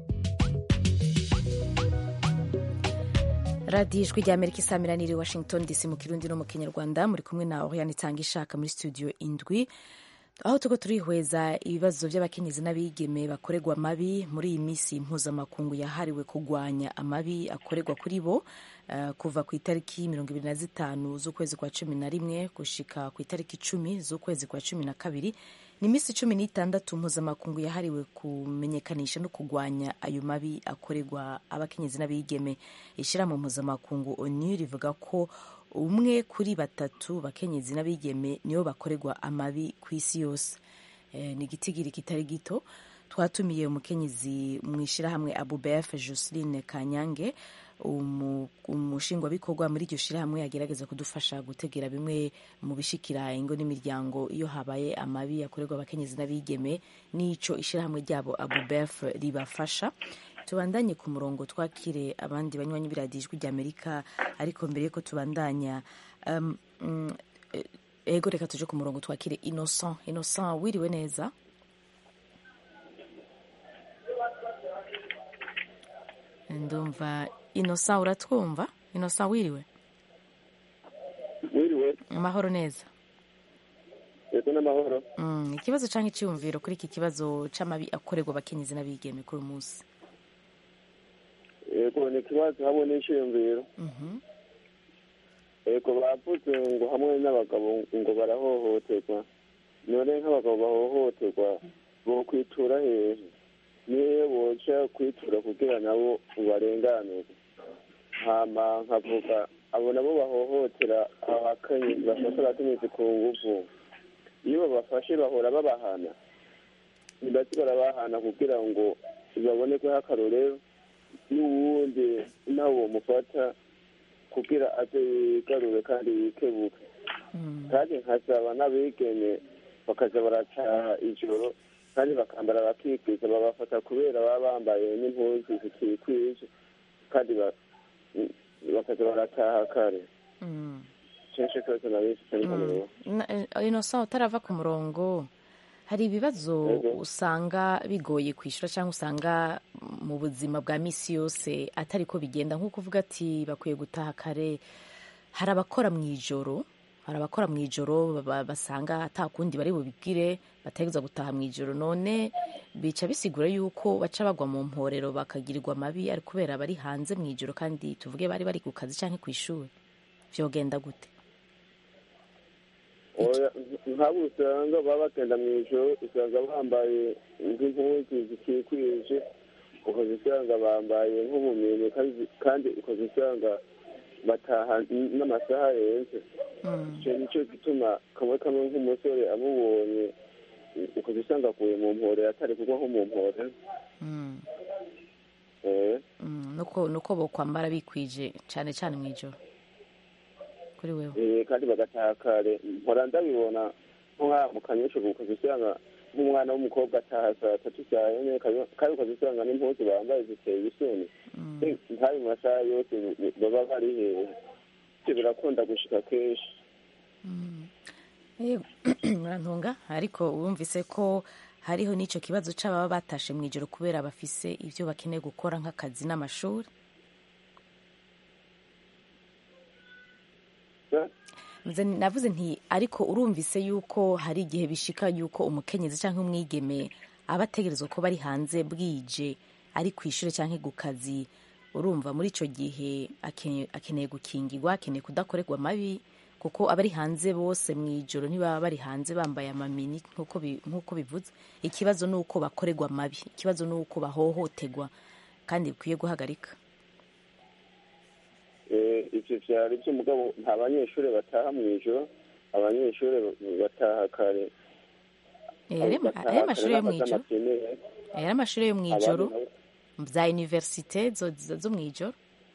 radiyo ijwi ry'amerika isamiranira i washington dc mu kirundi no mu kinyarwanda muri kumwe na oriane itanga ishaka muri studio indwi aho tuko turihweza ibibazo by'abakenyezi n'abigeme bakorerwa amabi muri iyi minsi mpuzamakungu yahariwe kurwanya amabi akorerwa kuri bo eh, kuva ku itariki mirongo ibiri na zitanu z'ukwezi kwa cumi na rimwe gushika ku itariki icumi z'ukwezi kwa cumi na kabiri ni iminsi cumi n'itandatu mpuzamakungu yahariwe kumenyekanisha no kurwanya ayo mabi akorerwa abakenyezi n'abigeme ishyirahamwe mpuzamakungu onu rivuga ko umwe kuri batatu bakenyezi n'abigeme nibo bakorerwa amabi ku isi yose Eh, ni igitigiri kitari gito twatumiye umukenyezi mu ishyirahamwe abubef joseline kanyange umu- umushingwabikorwa muri iryo shyirahamwe agerageza kudufasha gutegera bimwe mu bishikira ingo n'imiryango iyo habaye amabi akorerwa abakenyezi n'abigeme n'ico ishyirahamwe ryabo abubef ribafasha tubandanye ku murongo twakire abandi banywanyi b'iradiyo ijwi ry'amerika ariko mbere yuko tubandanya um, mm, eh, ego reka tuje ku murongo twakire innocent innocent wiriwe neza ndumva innocent uratwumva innocent wiriwe wiriwe amahoro neza yego n'amahoro Mm, ikibazo cyangwa icyiyumviro kuri iki kibazo c'amabi akorerwa abakenyezi n'abigeme kuri uyu munsi yego ni ikibazo hamwe n'icyiyumviro Mhm. yego bavuze ngo hamwe n'abagabo ngo barahohoterwa none nk'abagabo bahohoterwa bokwitura hehe niyo boca kwitura kugira nabo barenganurwe hama nkavuga abo nabo bahohotera abakenyezi bafasha abakenyezi ku nguvu iyo babafashe bahora babahana ndetse barabahana kugira ngo babonekweho akarorero n'uwundi nawe mufata kugira aze yigarure kandi yikebuke kandi nkasaba n'abigeme bakaza baracaha ijoro kandi bakambara bakikwiza babafata kubera baba bambaye n'impuzu zikikwije kandi ba- bakaza barataha kare kenshi kose na benshi cyane kamero Na- eh, innocent utarava ku murongo hari ibibazo Yego. usanga bigoye kwishyura cyangwa usanga mu buzima bwa misi yose atari ko bigenda nk'uko uvuga ati bakwiye gutaha kare hari abakora mu ijoro hari abakora mu ijoro ba- basanga ata kundi bari bubibwire bategereza gutaha mu ijoro none bica bisigura yuko baca bagwa mu mporero bakagirirwa amabi ari kubera bari hanze mu ijoro kandi tuvuge bari bari ku kazi cyangwa ku ishuri vyogenda gute Oya, nk'abo usanga baba bagenda mu ijoro usanga bambaye nk'impuzu zikikwije ukoze usanga bambaye nk'ubumini kandi- kandi ukoze usanga bataha n- n'amasaha yenze icyo nicyo gituma kamwe kamwe nk'umusore amubonye ukoze usanga aguye mu mpore atari kugwa nko mu mpore Mm. Eh, Mm, nuko nuko bokwambara bikwije cyane cyane mu ijoro kuri wewe eh, kandi bagataha kare mpora ndabibona nko nk'aha mu kanyesho ukoze usanga nk'umwana w'umukobwa ataha saa tatu saa yine kabi- kandi ukoze usanga n'impuzu bambaye ziteye isoni Eh, ntayo mu masaha yose baba bari hehe ibyo birakunda gushika kenshi Yego, murantunga ariko wumvise ko hariho n'icyo kibazo c'ababa batashe mu ijoro kubera bafise ibyo bakeneye gukora nk'akazi n'amashuri Nze navuze nti ariko urumvise yuko hari igihe bishika yuko umukenyezi cyangwa umwigeme aba ategerezwa ko bari hanze bwije ari ku ishuri cyangwa ku kazi urumva muri icyo gihe akeneye akeneye gukingirwa akeneye kudakorerwa amabi kuko abari hanze bose mu ijoro ntibaba bari hanze bambaye amamini nk'uko bi- nk'uko bivuze ikibazo ni uko bakorerwa amabi ikibazo ni uko bahohoterwa kandi bikwiye guhagarika Eh, ivyo vyari vyo mugabo nta banyeshuri bataha mu ijoro abanyeshuri bataha kare Eh, ari bataha ari kare amashuri yo mu bafata ijoro amapenere. Eh, ari amashuri yo mu Abandi ijoro nabo- za universite zo zo- zo mu ijoro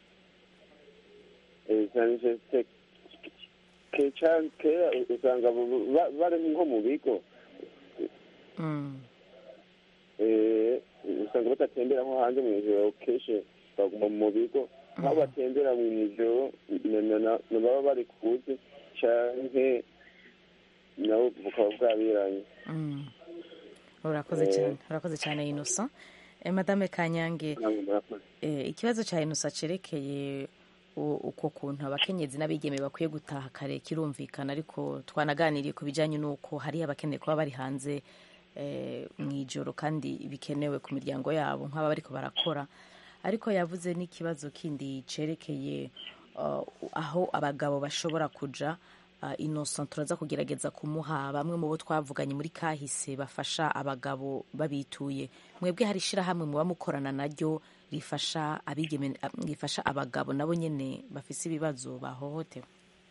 eh, za universite ke- ca- kera usanga bu- ba- bari nko mu bigo Mm. eh, usanga badatembera nko hanze mu ijoro kenshi baguma mu bigo aho batembera mu ijoro na- na- na- na baba bari kuzi canke nabo bukaba bwabiranye Mm. urakoze Eh. cyane urakoze cyane innocent eh, madame kanyange namwe murakoze eh, ikibazo cya innocent cerekeye u- uko kuntu abakenyezi n'abigeme bakwiye gutaha kare kirumvikana ariko twanaganiriye ku bijyanye n'uko hari abakeneye kuba bari hanze eh, mu ijoro kandi bikenewe ku miryango yabo nk'aba bariko barakora ariko yavuze n'ikibazo kindi cerekeye uh, aho abagabo bashobora kuja uh, innocent turaza kugerageza kumuha bamwe mu bo twavuganye muri kahise bafasha abagabo babituye mwebwe hari ishirahamwe muba mukorana naryo rifasha abigeme a- rifasha abagabo nabo nyene bafise ibibazo bahohotewe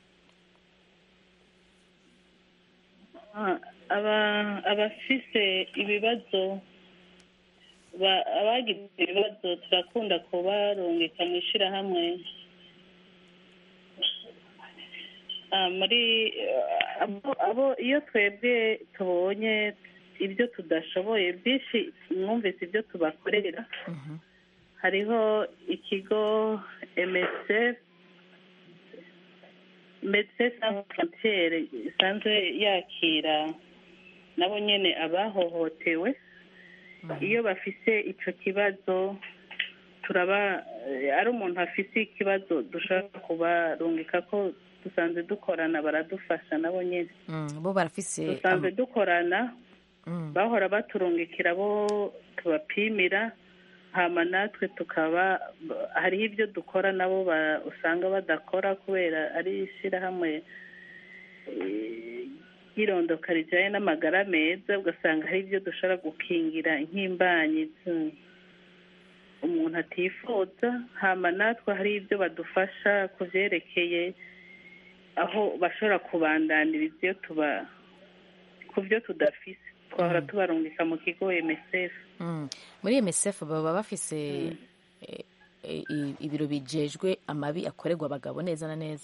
Ah, aba- abafise ibibazo ba- abagize ibibazo turakunda kubarungika mu ishyirahamwe Ah, muri eh, abo- abo iyo twebwe tubonye ibyo tudashoboye byinshi mwumvise ibyo tubakorera hariho ikigo msf medecins sans frontiere isanzwe yakira nabo nyene abahohotewe iyo bafise ico kibazo turaba eh, ari umuntu afise ikibazo dushaka kubarungika ko dusanzwe dukorana baradufasha nabo nyene Mm, bo barafise dusanzwe dukorana Mm. bahora baturungikira bo tubapimira hama natwe tukaba hariho ibyo dukora nabo ba- usanga badakora kubera ari ishyirahamwe eh, ry'irondoka rijyanye n'amagara meza ugasanga hari ibyo dushobora gukingira nk'imbanyi z- umuntu atifuza hama natwe hari ibyo badufasha ku byerekeye aho bashobora kubandaniriza iyo tuba ku byo tudafise twahora tubarungika mu kigo MSF Mm. muri msf baba bafise eh, eh, i- ibiro bijejwe amabi akorerwa abagabo neza na neza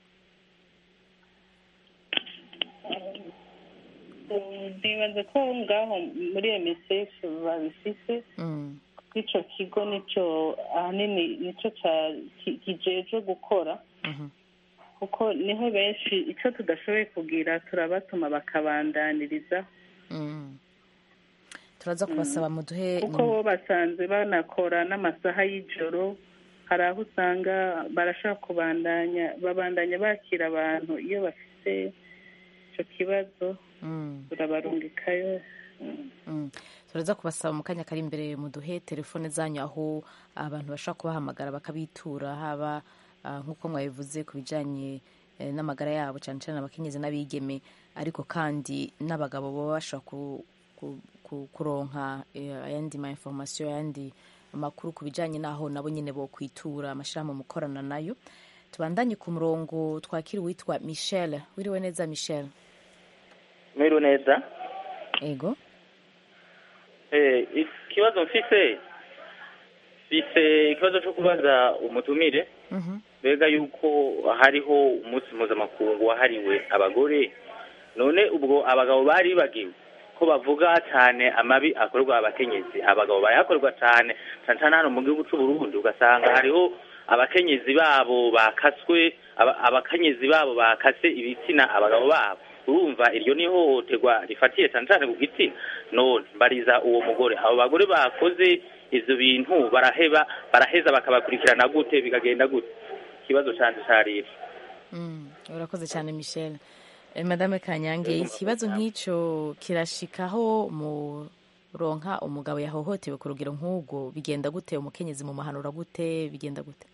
nibaza ko ngaho muri MSF babifise Mm. ico kigo nico ahanini nico ca- ki- kijejwe gukora Mhm. kuko niho benshi ico tudashoboye kugira turabatuma bakabandaniriza Mm. turaza kubasaba muduhe kuko bo basanzwe banakora n'amasaha y'ijoro hari aho usanga barashaka kubandanya babandanya bakira abantu iyo bafite ico kibazo Mm. turabarungikayo Mm. turaza kubasaba mu kanya kari imbere muduhe telefone zanyu aho abantu bashobora kubahamagara bakabitura haba ah, nk'uko mwabivuze ku bijyanye eh, n'amagara yabo cyane cyane abakenyezi n'abigeme ariko kandi n'abagabo baba bashobora ku- ku- ku- kuronka eh, ayandi ma information ayandi amakuru ku bijyanye n'aho nabo nyine bo kwitura amashyirahamwe mukorana nayo tubandanye ku murongo twakira uwitwa michel wiriwe neza michel mwiriwe neza ego Eh, ikibazo mfise mfise ikibazo cyo kubaza umutumire Mhm. mbega yuko hariho umunsi mpuzamakungu wahariwe abagore none ubwo abagabo bari bagiwe ko bavuga cyane amabi akorerwa abakenyezi abagabo bayakorerwa cyane cyane cyane hano mu gihugu cy'u Burundi ugasanga hariho abakenyezi babo bakaswe aba- abakenyezi babo bakase ibitsina abagabo babo urumva iryo ni ihohoterwa rifatiye cyane cyane ku gitsina none mbariza uwo mugore abo bagore bakoze ivyo bintu baraheba baraheza bakabakurikirana gute bikagenda gute ikibazo canje cariri Mm, urakoze cyane michel Eh, madame kanyange ikibazo nk'icyo kirashikaho muronka umugabo yahohotewe ku rugero nk'ubwo bigenda gute umukenyezi mu mahanura gute bigenda gute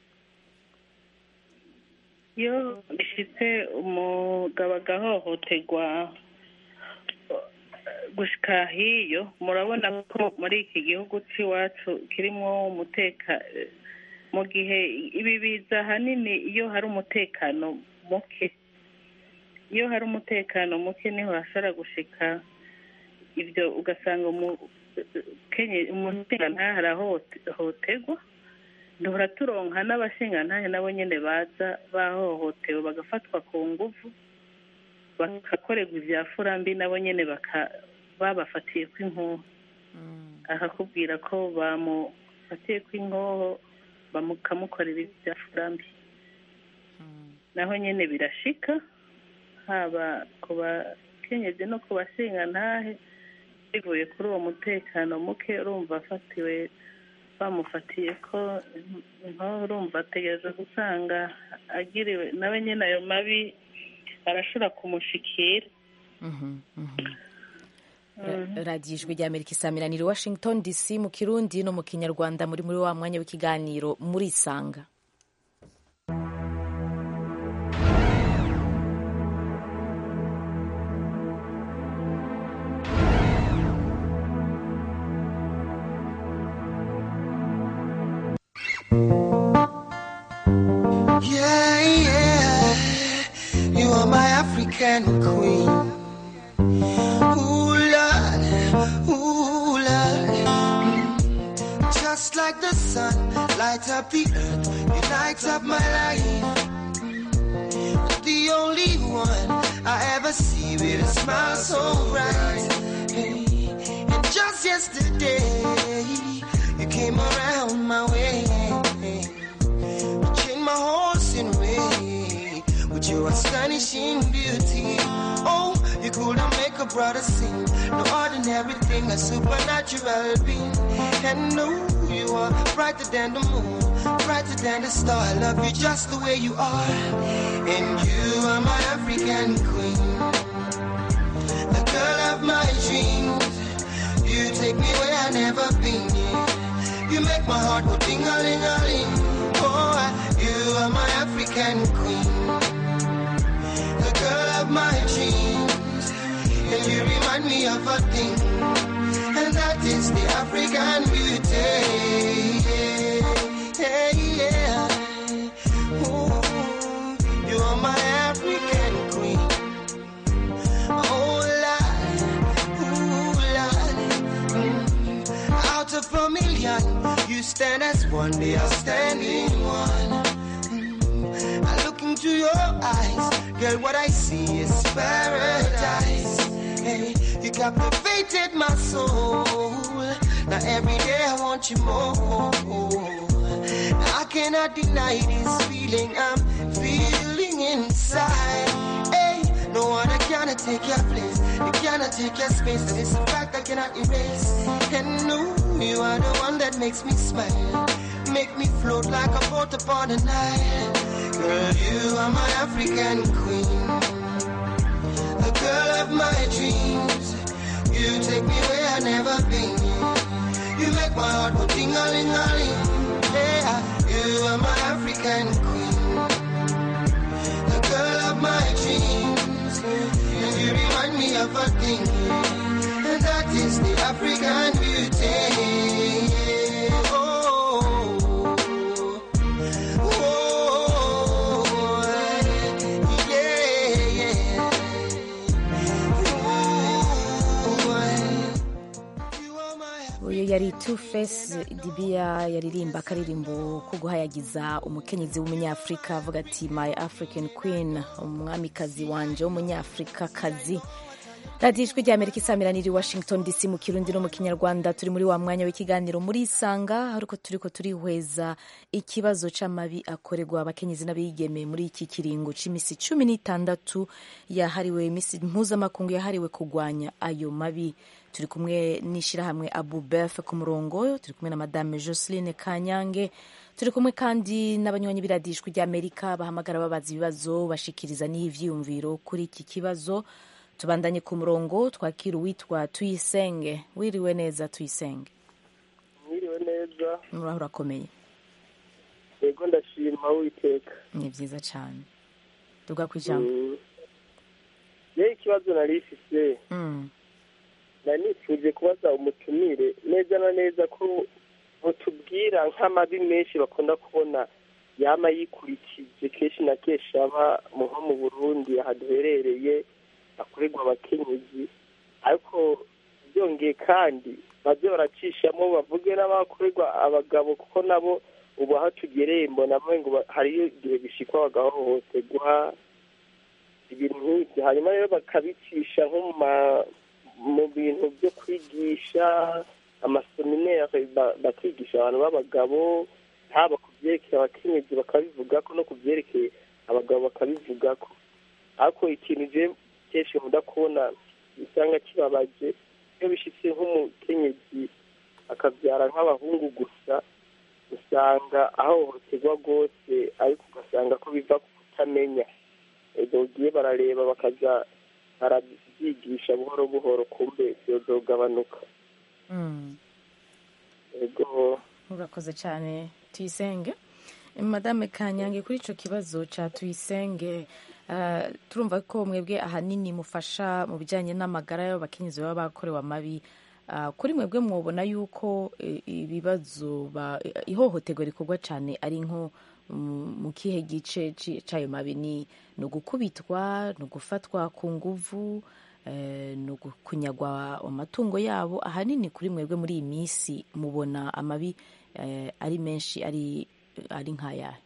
iyo bishitse umugabo agahohoterwa gushika hiyo murabona ko muri iki gihugu c'iwacu kirimwo umuteka mu gihe ibi biza ahanini iyo hari umutekano muke iyo hari umutekano muke niho hashobora gushika ibyo ugasanga umushingantahe arahohoterwa duhora turonka n'abashingantahe nabo nyine baza bahohotewe bagafatwa ku nguvu bagakorerwa ibya furambi nabo nyine babafatiye kw'inkoho akakubwira ko bamufatiye kw'inkoho bakamukorera ibya furambi naho nyine birashika haba ku bakenyezi no ku bashingantahe bivuye kuri uwo mutekano muke urumva afatiwe bamufatiye ko inkoho urumva ategereza gusanga agiriwe nawe nyine ayo mabi arashobora kumushikira radiyo ijwi rya amerika isamiraniye washington dc mu kirundi no mu kinyarwanda muri muri wa mwanya w'ikiganiro murisanga Yeah, yeah, you are my African queen. Ooh, Lord, ooh, Lord. Mm. Just like the sun, light up the earth, you light up my life. Mm. The only one I ever see with a smile so bright. Hey. And just yesterday, you came around my way. You changed my horse in way with your astonishing beauty. Oh, you couldn't make a brother sing. No ordinary thing, a supernatural being. And no, you are brighter than the moon, brighter than the star. I love you just the way you are. And you are my African queen, the girl of my dreams. You take me where I never been. Yeah. You make my heart go ding a ling a ling. Oh, you are my African queen, the girl of my dreams. And you remind me of a thing, and that is the African beauty. Yeah, yeah. Ooh, you are my African queen. Oh, Lord, ooh, Lord. Mm. Out of a million, you stand as one, the outstanding one. Mm. I look into your eyes, girl, what I see is paradise. Hey, you captivated my soul. Now every day I want you more. I cannot deny this feeling I'm feeling inside. Hey, no one cannot take your place. You cannot take your space. And it's a fact I cannot erase. And no, you are the one that makes me smile. Make me float like a boat upon the Nile. Girl, you are my African queen. The girl of my dreams. You take me where I never been. You make my heart go ding a ling a ling. Yeah, you are my African queen. The girl of my dreams. And you remind me of a thing. And that is the African beauty. Oh, oh, yeah, yeah. uyu yari two face dibiya yaririmba akaririmbo ko guhayagiza umukenyezi w'umunyafurika avuga ati my african queen umwamikazi wanje w'umunyafurikakazi radiyo ijwi rya amerika isamirana iri washington dc mu kirundi no mu kinyarwanda turi muri wa mwanya w'ikiganiro muri isanga ariko turi ko turihweza ikibazo c'amabi akorerwa abakenyezi n'abigeme muri iki kiringo c'imisi cumi n'itandatu yahariwe imisi mpuzamakungu yahariwe kurwanya ayo mabi turi kumwe n'ishyirahamwe abu bef ku murongo turi kumwe na madame joseline kanyange turi kumwe kandi n'abanywanyi b'iradijwi ry'amerika bahamagara babaza ibibazo bashikiriza n'ivyiyumviro kuri iki kibazo tubandanye ku murongo twakira uwitwa tuyisenge wiriwe neza tuyisenge mwiriwe neza muraho urakomeye yego ndashima witeka ni byiza cyane tuga ku ijambo yewe ikibazo nari ifise Mm. nari nifuje kubaza umutumire neza na neza ko mutubwira nk'amabi menshi bakunda kubona yama yikurikije kenshi na kenshi aba mu nko mu burundi aha duherereye akorerwa abakenyezi ariko byongeye kandi baze baracishamo bavuge n'abakorerwa abagabo kuko nabo ubu aho tugereye mbona ngo ba- hariyo igihe bishikwa bagahohoterwa ibintu nk'ibyo hanyuma rero bakabicisha nko mu ma- mu bintu byo kwigisha amaseminere ba- bakigisha abantu b'abagabo haba ku byerekeye abakenyezi bakabivugako no ku byerekeye abagabo bakabivugako ariko ikintu je kenshi nkunda kubona usanga kibabaje iyo bishitse nk'umukenyezi akabyara nk'abahungu gusa usanga ahohoterwa rwose ariko ugasanga ko biva ku kutamenya ubwo ugiye barareba bakaza barabyigisha buhoro buhoro kumbe byozogabanuka Mm. ego urakoze cyane tuyisenge madame kanyange kuri icyo kibazo cya tuyisenge ah, turumva ko mwebwe ahanini mufasha mu bijyanye n'amagara y'abakenyezi baba bakorewe amabi Ah, kuri mwebwe mwubona yuko eh, ibibazo ba- ihohoterwa rikorwa cyane ari nko mm, mu kihe gice ci- c'ayo mabi ni ni ugukubitwa ni ugufatwa ku nguvu eh, ni ukunyagwa amatungo yabo ahanini kuri mwebwe muri iyi minsi mubona amabi eh, ari menshi ari ari nk'ayahe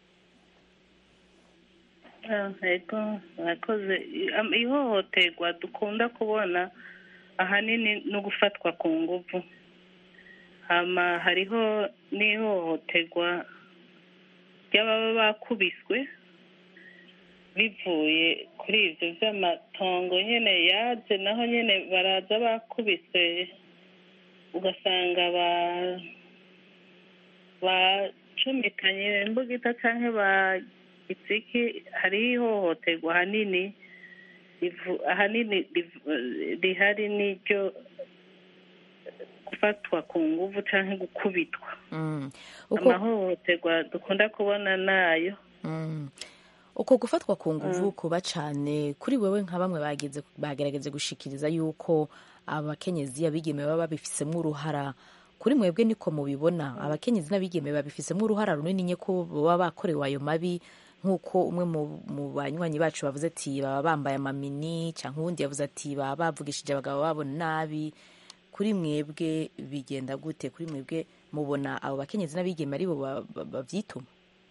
Ah, Ego murakoze I- am- ihohoterwa dukunda kubona ahanini no gufatwa ku nguvu hama hariho n'ihohoterwa ry'ababa bakubiswe bivuye kuri ibyo by'amatongo nyine yaje naho nyine baraza bakubise ugasanga ba bacumikanye imbugita cyangwa bagitse iki hariho ihohoterwa ahanini rivu- ahanini rivu- rihari n'iryo gufatwa ku nguvu cyangwa gukubitwa Mm. uko amahohoterwa dukunda kubona nayo Mm. uko gufatwa ku nguvu kuba cyane kuri wewe nka bamwe bageze bagerageze gushikiriza yuko abakenyezi abigeme baba babifisemo uruhara kuri mwebwe niko mubibona abakenyezi n'abigeme babifisemo uruhara runini nye ko baba bakorewe ayo mabi nk'uko umwe mu, mu banywanyi bacu bavuze ati baba bambaye amamini cyangwa uwundi yavuze ati baba bavugishije abagabo babo nabi kuri mwebwe bigenda gute kuri mwebwe mubona abo bakenyezi n'abigeme ari bo ba- ba- bavyituma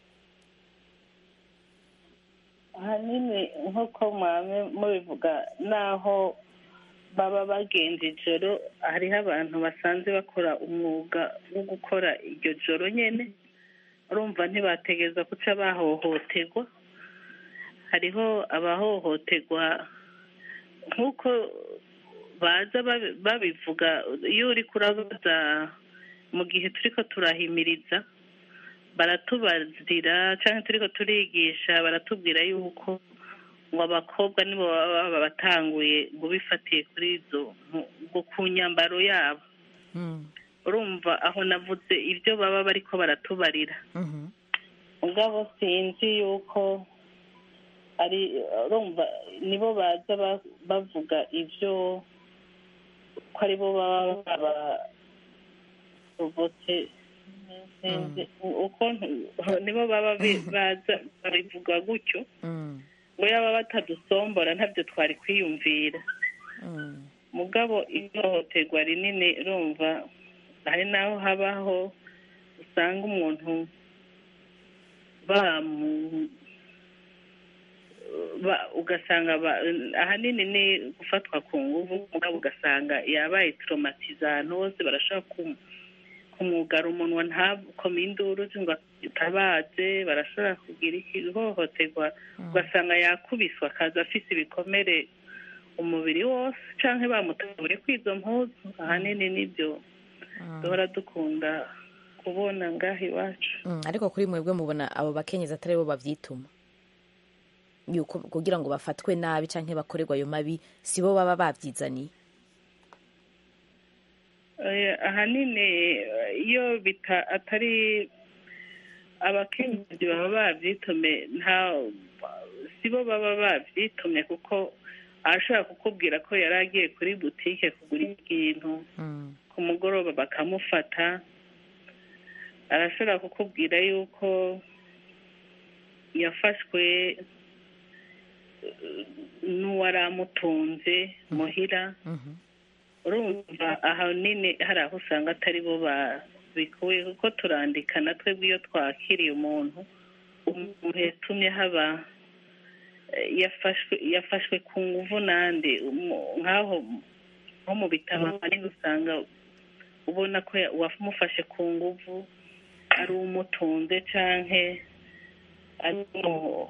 ahanini nk'uko mwame mubivuga naho baba bagenza ijoro hariho abantu basanzwe bakora umwuga wo gukora iryo joro nyine urumva ntibategereza guca bahohoterwa hariho abahohoterwa nk'uko baza babi- babivuga iyo uri kurabaza mu gihe turiko turahimiriza baratubazira cyangwa turiko turigisha baratubwira yuko ngo abakobwa nibo baba baba batanguye ngo bifatiye kuri izo mpu- ngo ku nyambaro yabo urumva aho navuze ibyo baba bariko baratubarira mugabo sinzi yuko ari urumva nibo baza ba- bavuga ibyo ko aribo baba babavotse sinzi uko nibo baba bi- baza babivuga gutyo ngo yaba batadusombora ntabyo twari kwiyumvira mugabo ihohoterwa rinini urumva hari n'aho habaho usanga umuntu bamu ba- ugasanga ba- ahanini ni gufatwa ku nguvu mugabo ugasanga yabaye traumatize ahantu hose barashobora kum- kumwugara umunwa ntakome induru ngo atabaze barashobora kugira ihohoterwa ugasanga yakubiswe akaza afise ibikomere umubiri wose canke bamutabure kw'izo mpuzu ahanini nibyo duhora dukunda kubona ngaha iwacu Mm, ariko kuri mwebwe mubona abo bakenyezi atari bo bavyituma yuko kugira ngo bafatwe nabi canke bakorerwa ayo mabi si bo baba bavyizaniye Eh, ahanini eh, iyo bita atari abakenyezi baba bavyitume nta si bo baba bavyitumye kuko arashobora kukubwira ko yari agiye kuri butike kugura ikintu ku mugoroba bakamufata arashobora kukubwira yuko yafashwe eh, n'uwari amutunze muhira urumva ahanini hari aho usanga atari bo babikuye kuko turandika na twebwe iyo twakiriye umuntu umuntu yatumye haba eh, yafashwe yafashwe ku nguvu nande umu- nk'aho nko mu bitabo manini usanga ubona ko ya- uwamufashe ku nguvu ari umutunze canke ari umu-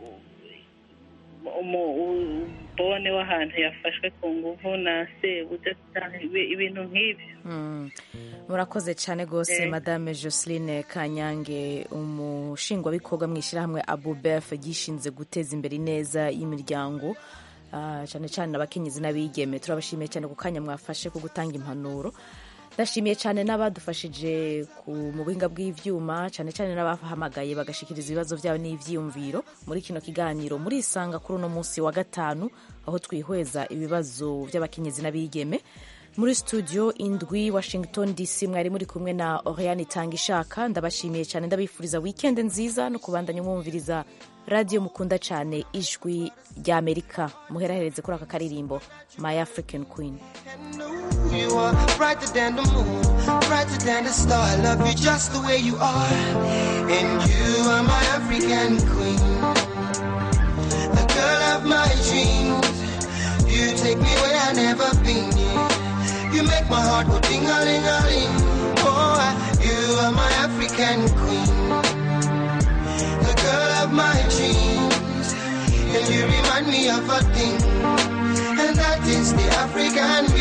umu- umubone w'ahantu yafashwe ku nguvu na sebuja canke ibi- ibintu nk'ivyo Mm. murakoze cyane rwose Eh. madame joseline kanyange umushingwabikorwa mu ishyirahamwe abubef gishinze guteza imbere ineza y'imiryango ah, cyane cyane abakenyezi n'abigeme turabashimiye cyane ku kanya mwafashe ko gutanga impanuro ndashimiye cyane n'abadufashije ku- mu buhinga bw'ivyuma cyane cyane n'abahamagaye bagashikiriza ibibazo byabo n'ivyiyumviro muri kino kiganiro murisanga kuri uno munsi wa gatanu aho twihweza ibibazo by'abakenyezi n'abigeme muri studio indwi washington dc mwari muri kumwe na oriane itanga ishaka ndabashimiye cyane ndabifuriza weekend nziza no kubandanya mwumviriza radiyo mukunda cyane ijwi ry'amerika muherahereze kuri aka karirimbo my african queen You are brighter than the moon, brighter than the star. I love you just the way you are. And you are my African queen, the girl of my dreams. You take me where I've never been. yeah. You make my heart go ding a ling a ling. Oh, I- you are my African queen, the girl of my dreams. remind me of a thing, and that is the African